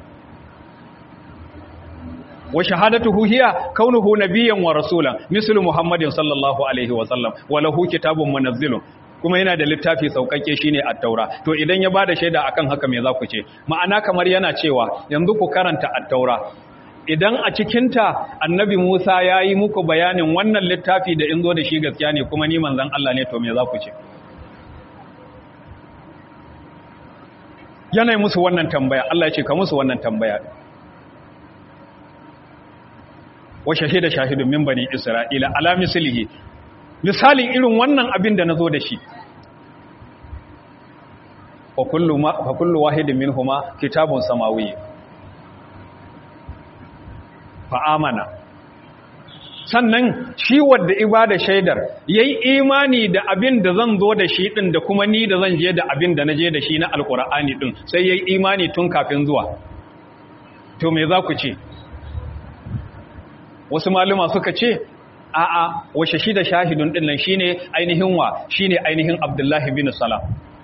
wa shahadatuhu hiya kaunuhu nabiyyan wa rasulan mislu muhammadin sallallahu alaihi wa sallam wa lahu kitabun munazzilun kuma yana da littafi sauƙaƙe shine at-taura to idan ya bada shaida akan haka me za ku ce ma'ana kamar yana cewa yanzu ku karanta at-taura idan a cikinta annabi Musa ya yi muku bayanin wannan littafi da in zo da shi gaskiya ne kuma ni manzan Allah ne to me za ku ce yanayi musu wannan tambaya Allah ya ce ka musu wannan tambaya wa shahida shahidun min bani isra'ila ala mislihi misalin irin wannan abin da nazo da shi fa kullu ma fa kullu wahidin minhuma kitabun samawi fa amana sannan shi wadda ibada shaidar yayi imani da abin da zan zo da shi din da kuma ni da zan je da abin da naje da shi na alqur'ani din sai yayi imani tun kafin zuwa to me za ku ce wasu maluma suka ce a'a washe shi da shahidun din nan shine ainihin wa shine ainihin Abdullahi bin Salam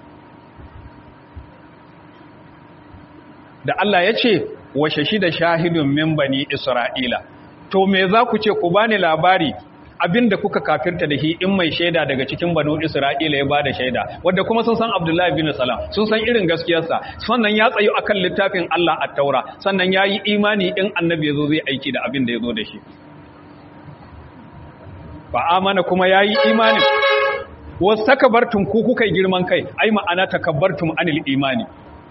da Allah ya ce washe shi da shahidun min bani Isra'ila to me za ku ce ku bani labari abinda kuka kafirta da shi in mai shaida daga cikin banu Isra'ila ya bada shaida wanda kuma sun san Abdullahi bin Salam sun san irin gaskiyarsa sannan ya tsayu akan littafin Allah at-Taura sannan yayi imani in annabi yazo zai aiki da abin da yazo da shi fa amana kuma yayi imani wastakbartum ku kuka girman kai ai ma'ana takabbartum anil imani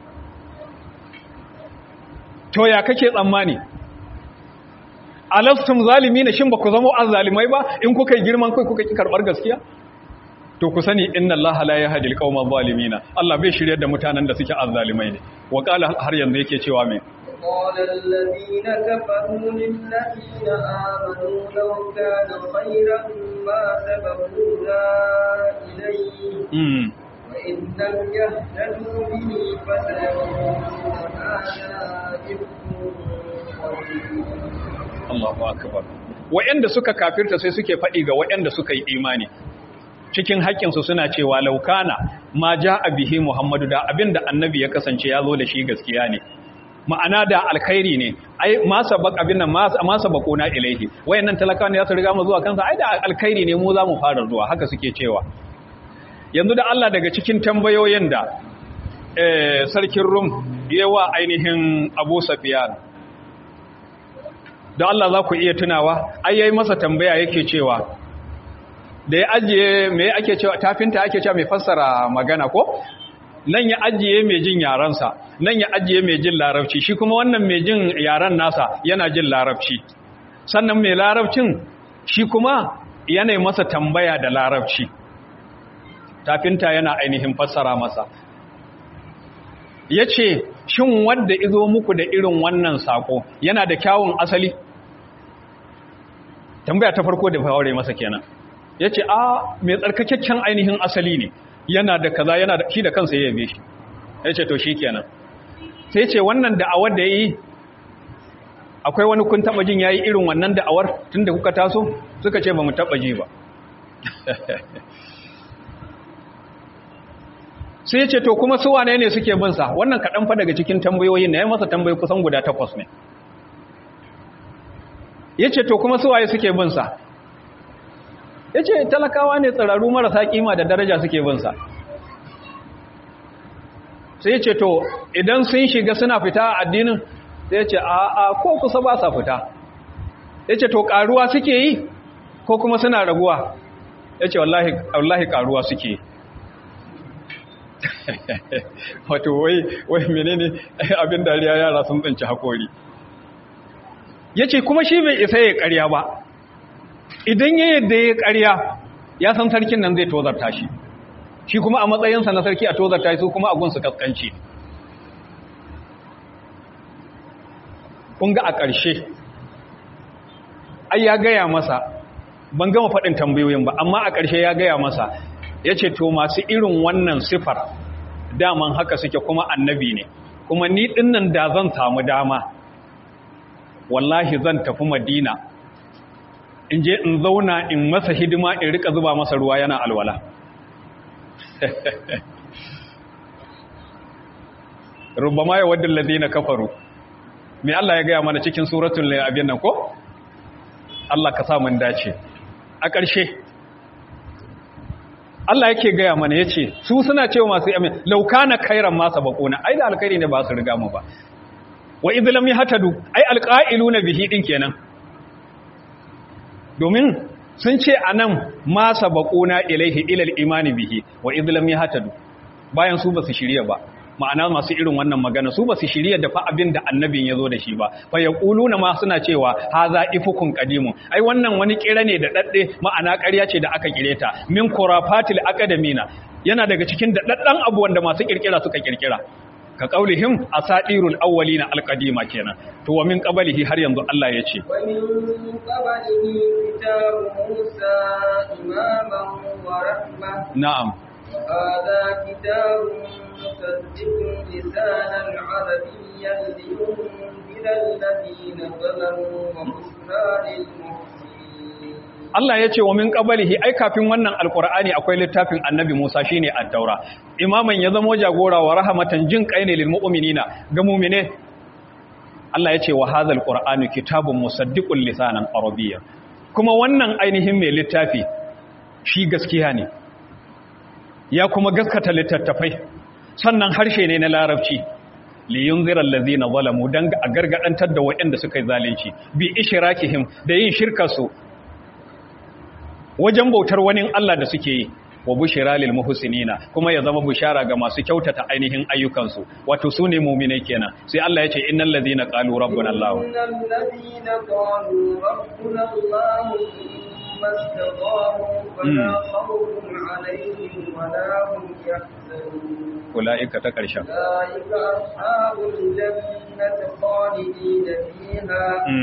to ya kake tsammani alastum zalimina shin ba ku zama azzalimai ba in kuka yi girman kai kuka ki karbar gaskiya to ku sani inna allaha la yahdi alqawma zalimina Allah bai shiryar da mutanen da suke azzalimai ne wa qala har yanzu yake cewa me قال الذين كفروا للذين آمنوا لو كان خيرا ما سبقونا إليه mm. وإن لم يهتدوا به فسيقولون هذا إفك قديم Allahu akbar wa'anda suka kafirta sai suke faɗi ga wa'anda suka yi imani cikin haƙƙinsu suna cewa laukana ma ja'a bihi Muhammadu da abinda annabi ya kasance ya zo da shi gaskiya ne ma'ana da alkhairi ne ai ma sabaq abin nan ma sabaquna ilaihi wayannan talakawa ne za su riga mu zuwa kansa ai da alkhairi ne mu za mu fara zuwa haka suke cewa yanzu da Allah daga cikin tambayoyin da sarkin rum yawa ainihin abu safiyan da Allah za ku iya tunawa ai yayi masa tambaya yake cewa da ya ajiye me ake cewa tafinta ake cewa mai fassara magana ko nan ya ajiye mai jin yaransa nan ya ajiye mai jin larabci shi kuma wannan mai jin yaran nasa yana jin larabci sannan mai larabcin shi kuma yana masa tambaya da larabci tafinta yana ainihin fassara masa ya ce shin wadda izo muku da irin wannan sako yana da kyawun asali tambaya ta farko da faure masa kenan ya ce a mai tsarkakakken ainihin asali ne yana da kaza yana da shi da kansa ya yabe shi ya ce to shi kenan sai ce wannan da'awar da ya yi akwai wani kun taba jin ya yi irin wannan da'awar tun da kuka taso suka ce ba mu taba ji ba sai ce to kuma su wane ne suke bin sa wannan kaɗan fa daga cikin tambayoyin na ya masa tambayi kusan guda takwas ne ya ce to kuma su waye suke bin sa ya ce talakawa ne tsararru marasa kima da daraja suke bin sa sai ya ce to idan sun shiga suna fita a addinin sai ya ce a a ko kusa ba sa fita ya ce to karuwa suke yi ko kuma suna raguwa ya ce wallahi karuwa suke yi wato wai wai menene abin dariya yara sun tsinci hakori yace kuma shi bai isa ya ƙarya ba idan ya yadda ya ƙarya ya san sarkin nan zai tozarta shi shi kuma a matsayinsa na sarki a tozarta shi su kuma a gunsu kaskanci kun ga a ƙarshe ai ya gaya masa ban gama faɗin tambayoyin ba amma a ƙarshe ya gaya masa ya ce to masu irin wannan sifar daman haka suke kuma annabi ne kuma ni dinnan da zan samu dama wallahi zan tafi madina in je in zauna in masa hidima in rika zuba masa ruwa yana alwala rubama ya wadda ladina kafaru me Allah ya gaya mana cikin suratul abin nan ko Allah ka sa mun dace a ƙarshe Allah yake gaya mana ya ce su suna cewa masu yamin laukana kairan masa bakona ai da alkhairi ne ba su riga mu ba wa idlam yahtadu ai alqailuna bihi din kenan domin sun ce anan masa bakona ilaihi ilal imani bihi wa idlam yahtadu bayan su ba su shirya ba ma'ana masu irin wannan magana su ba su shirya da fa abin da annabin ya zo da shi ba fa ya na ma suna cewa haza ifukun qadimun ai wannan wani kira ne da dadde ma'ana ƙarya ce da aka kire ta min khurafatil akademina yana daga cikin da daddan abu wanda masu kirkira suka kirkira ka qaulihim asadirul awwalina alqadima kenan to wa min qablihi har yanzu Allah ya ce wa min qablihi kitabu Musa imaman wa rahmah na'am هذا كتاب مصدق لسانا عربيا لينذر الذين ظلموا وبشرى للمحسنين Allah ya ce wa min qablihi ai kafin wannan alqur'ani akwai littafin annabi Musa shine at-taura imaman ya zamo jagora wa rahmatan jin kai ne lil mu'minina ga mu'mine Allah ya ce wa hadhal qur'anu kitabun musaddiqul lisanan arabiyyan kuma wannan ainihin mai littafi shi gaskiya ne ya kuma gaskata littattafai sannan harshe ne na larabci liyun zirar lazina zalamu don a gargadantar da waɗanda suka yi zalunci bi ishirakihim da yin shirkarsu wajen bautar wani Allah da suke yi wa bushira lil muhsinina kuma ya zama bushara ga masu kyautata ainihin ayyukansu wato su ne mu'minai kenan sai Allah ya ce innal ladina qalu rabbuna Allah innal ladina qalu rabbuna Allah thumma istaqamu fala khawfun alaihim wala hum yahzanun ulaika ta karshen ulaika ashabul jannati khalidina fiha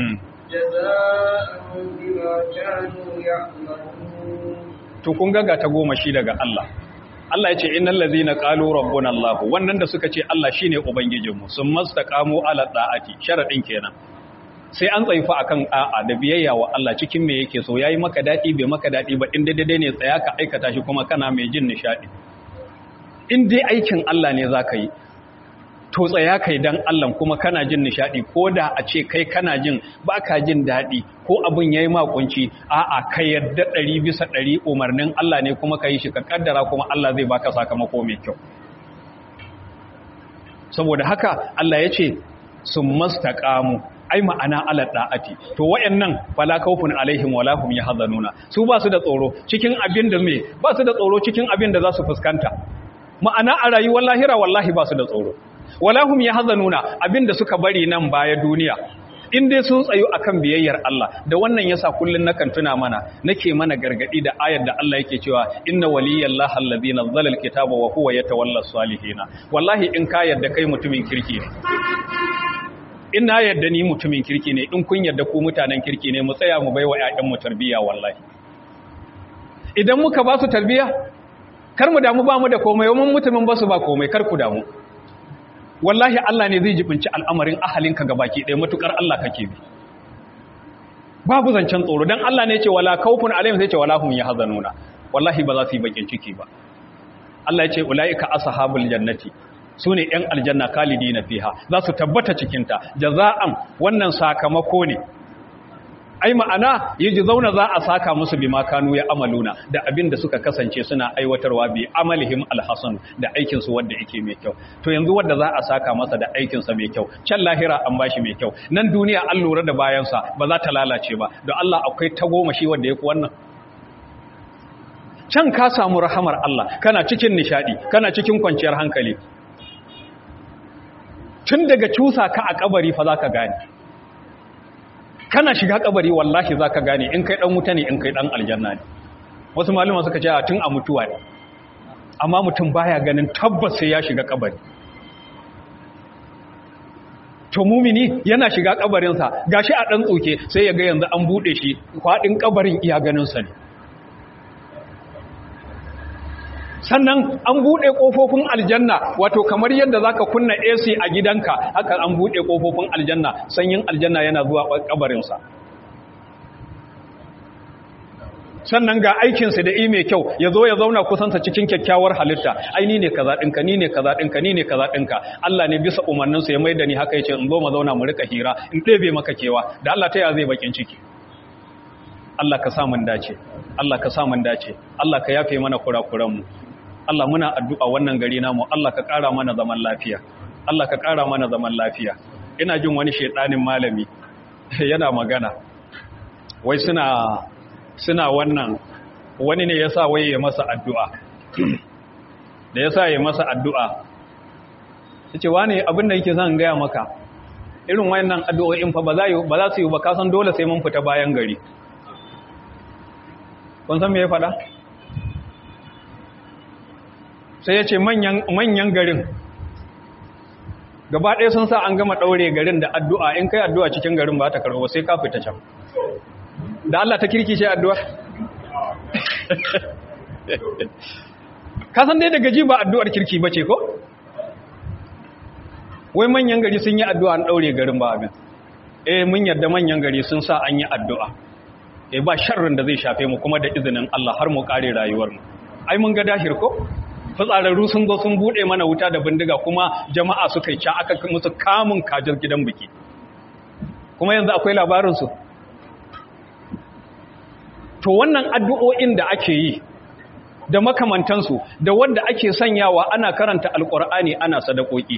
jazaa'an bima kanu ya'malun to kun ga ta goma shi daga Allah Allah ya ce innal ladzina qalu rabbuna Allah wannan da suka ce Allah shine ubangijinmu sun mastaqamu ala da'ati sharadin kenan sai an tsaifa akan a'a da biyayya wa Allah cikin me yake so yayi maka dadi bai maka dadi ba in daidai ne tsaya ka aikata shi kuma kana mai jin nishadi in dai aikin Allah ne zaka yi to tsaya kai dan Allah kuma kana jin nishadi ko da a ce kai kana jin baka jin dadi ko abun yayi makunci a'a kai yadda ɗari bisa ɗari umarnin Allah ne kuma kai shi ka kaddara kuma Allah zai baka sakamako mai kyau saboda haka Allah ya ce sun mastaqamu ai ma'ana ala da'ati to wayannan fala kaufun alaihim wala hum yahzanuna su ba su da tsoro cikin abin da me ba su da tsoro cikin abin da za su fuskanta ma'ana a rayuwar lahira wallahi ba su da tsoro wala hum yahzanuna abin da suka bari nan baya duniya in dai sun tsayo akan biyayyar Allah da wannan yasa kullun nakan tuna mana nake mana gargadi da ayar da Allah yake cewa inna waliyallahi allazi nazzala alkitaba wa huwa yatawalla salihina wallahi in ka yarda kai mutumin kirki ne in na yarda ni mutumin kirki ne in kun yarda ku mutanen kirki ne mu tsaya mu baiwa ƴaƴan mu tarbiyya wallahi idan muka ba su tarbiyya kar mu damu ba mu da komai mun mutumin ba su ba komai kar ku damu wallahi Allah ne zai jibinci al'amarin ahalinka gabaki ɗaya matukar Allah kake bi babu zancen tsoro dan Allah ne ya ce wala kaufun alaihim sai ce wala hum yahzanuna wallahi ba za su yi bakin ciki ba Allah ya ce ulaika ashabul jannati su ne ‘yan aljanna kalidi na fiha za su tabbata cikinta jaza'an wannan sakamako ne ai ma'ana yi ji zauna za a saka musu bi makanu ya amaluna da abin da suka kasance suna aiwatarwa bi amalihim alhassan da aikinsu wadda yake mai kyau to yanzu wadda za a saka masa da aikinsa mai kyau can lahira an bashi mai kyau nan duniya an lura da bayansa ba za ta lalace ba don Allah akwai tagomashi wadda ya fi wannan can ka samu rahamar Allah kana cikin nishadi kana cikin kwanciyar hankali tun daga cusa ka a kabari fa za ka gane kana shiga kabari wallahi za ka gane in kai dan wuta ne in kai dan aljanna ne wasu malama suka ce tun a mutuwa ne amma mutum baya ganin tabbas sai ya shiga kabari to mumini yana shiga kabarinsa gashi a dan tsoke sai ya ga yanzu an bude shi kwadin kabarin iya ganinsa ne sannan an buɗe ƙofofin aljanna wato kamar yadda zaka kunna AC a gidanka haka an buɗe ƙofofin aljanna sanyin aljanna yana zuwa kabarinsa sannan ga aikinsa da mai kyau ya zo ya zauna kusansa cikin kyakkyawar halitta ai ni ne kaza ɗinka ni ne kaza ɗinka ni ne kaza ɗinka Allah ne bisa umarninsa ya maida ni haka yace in zo mu zauna mu rika hira in ɗebe maka kewa da Allah ta ya zai bakin ciki Allah ka sa mun dace Allah ka sa mun dace Allah ka yafe mana kurakuranmu Allah muna addu'a wannan gari namu Allah ka ƙara mana zaman lafiya Allah ka ƙara mana zaman lafiya ina jin wani shedanin malami yana magana wai suna suna wannan wani ne yasa wai ya masa addu'a da yasa ya masa addu'a yace wani abin da yake zan gaya maka irin wayannan addu'o'in fa ba za ba za su yi ba kasan dole sai mun fita bayan gari kun san me ya faɗa sai ya ce manyan garin gaba ɗaya sun sa an gama ɗaure garin da addu'a in kai addu'a cikin garin ba ta karɓo sai ka fita can da Allah ta kirki ce addu'a kasan dai daga ji ba addu'ar kirki ba ce ko? wai manyan gari sun yi addu'a an ɗaure garin ba abin eh mun yadda manyan gari sun sa an yi addu'a eh ba sharrin da zai shafe mu kuma da izinin Allah har mu kare rayuwarmu ai mun ga dahir ko fitsararru sun zo sun bude mana wuta da bindiga kuma jama'a suka yi ca aka musu kamun kajar gidan biki kuma yanzu akwai labarinsu to wannan addu'o'in da ake yi da makamantansu da wanda ake sanyawa ana karanta alkur'ani ana sadakoki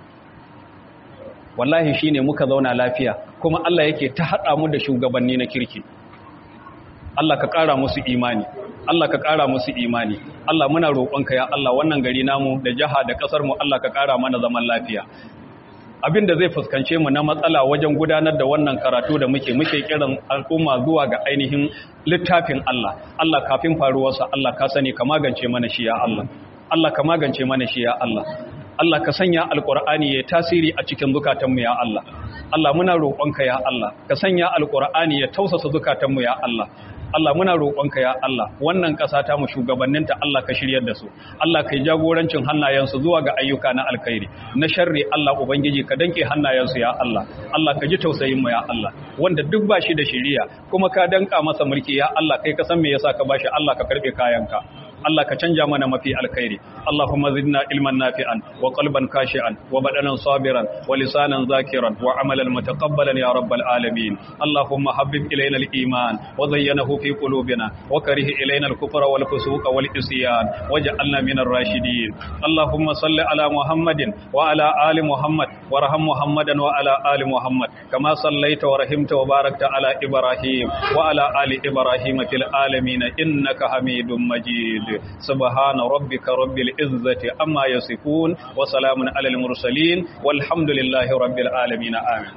wallahi shine muka zauna lafiya kuma Allah yake ta haɗa mu da shugabanni na kirki Allah ka ƙara musu imani Allah ka ƙara musu imani Allah muna roƙonka ya Allah wannan gari namu da jaha da ƙasar mu Allah ka ƙara mana zaman lafiya abin da zai fuskance mu na matsala wajen gudanar da wannan karatu da muke muke kiran al'umma zuwa ga ainihin littafin Allah Allah kafin faruwarsa Allah ka sani ka magance mana shi ya Allah Allah ka magance mana shi ya Allah Allah ka sanya alƙur'ani ya tasiri a cikin zukatanmu ya Allah Allah muna roƙonka ya Allah ka sanya alƙur'ani ya tausasa zukatanmu ya Allah Allah muna roƙonka ya Allah wannan ƙasa ta mu shugabanninta Allah ka shiryar da su Allah kai jagorancin hannayensu zuwa ga ayyuka na alkhairi na sharri Allah ubangiji ka danke hannayensu ya Allah Allah ka ji tausayin mu ya Allah wanda duk ba shi da shiriya kuma ka danka masa mulki ya Allah kai ka san me yasa ka bashi Allah ka karbe kayanka Allah ka canja mana mafi alkhairi Allahumma zidna ilman nafi'an wa qalban khashi'an wa badanan sabiran wa lisanan zakiran wa amalan mutaqabbalan ya rabbal alamin Allahumma habbib ilayna al-iman wa zayyanahu fi qulubina wa karih ilayna al-kufra wal fusuqa wal isyan waj'alna min ar-rashidin Allahumma salli ala Muhammadin wa ala ali Muhammad warham Muhammadan wa ala ali Muhammad kama sallaita wa rahimta wa barakta ala Ibrahim wa ala ali Ibrahim fil alamin innaka Hamidum Majid subhana rabbika rabbil izzati amma yasifun wa salamun alal mursalin walhamdulillahi rabbil alamin amin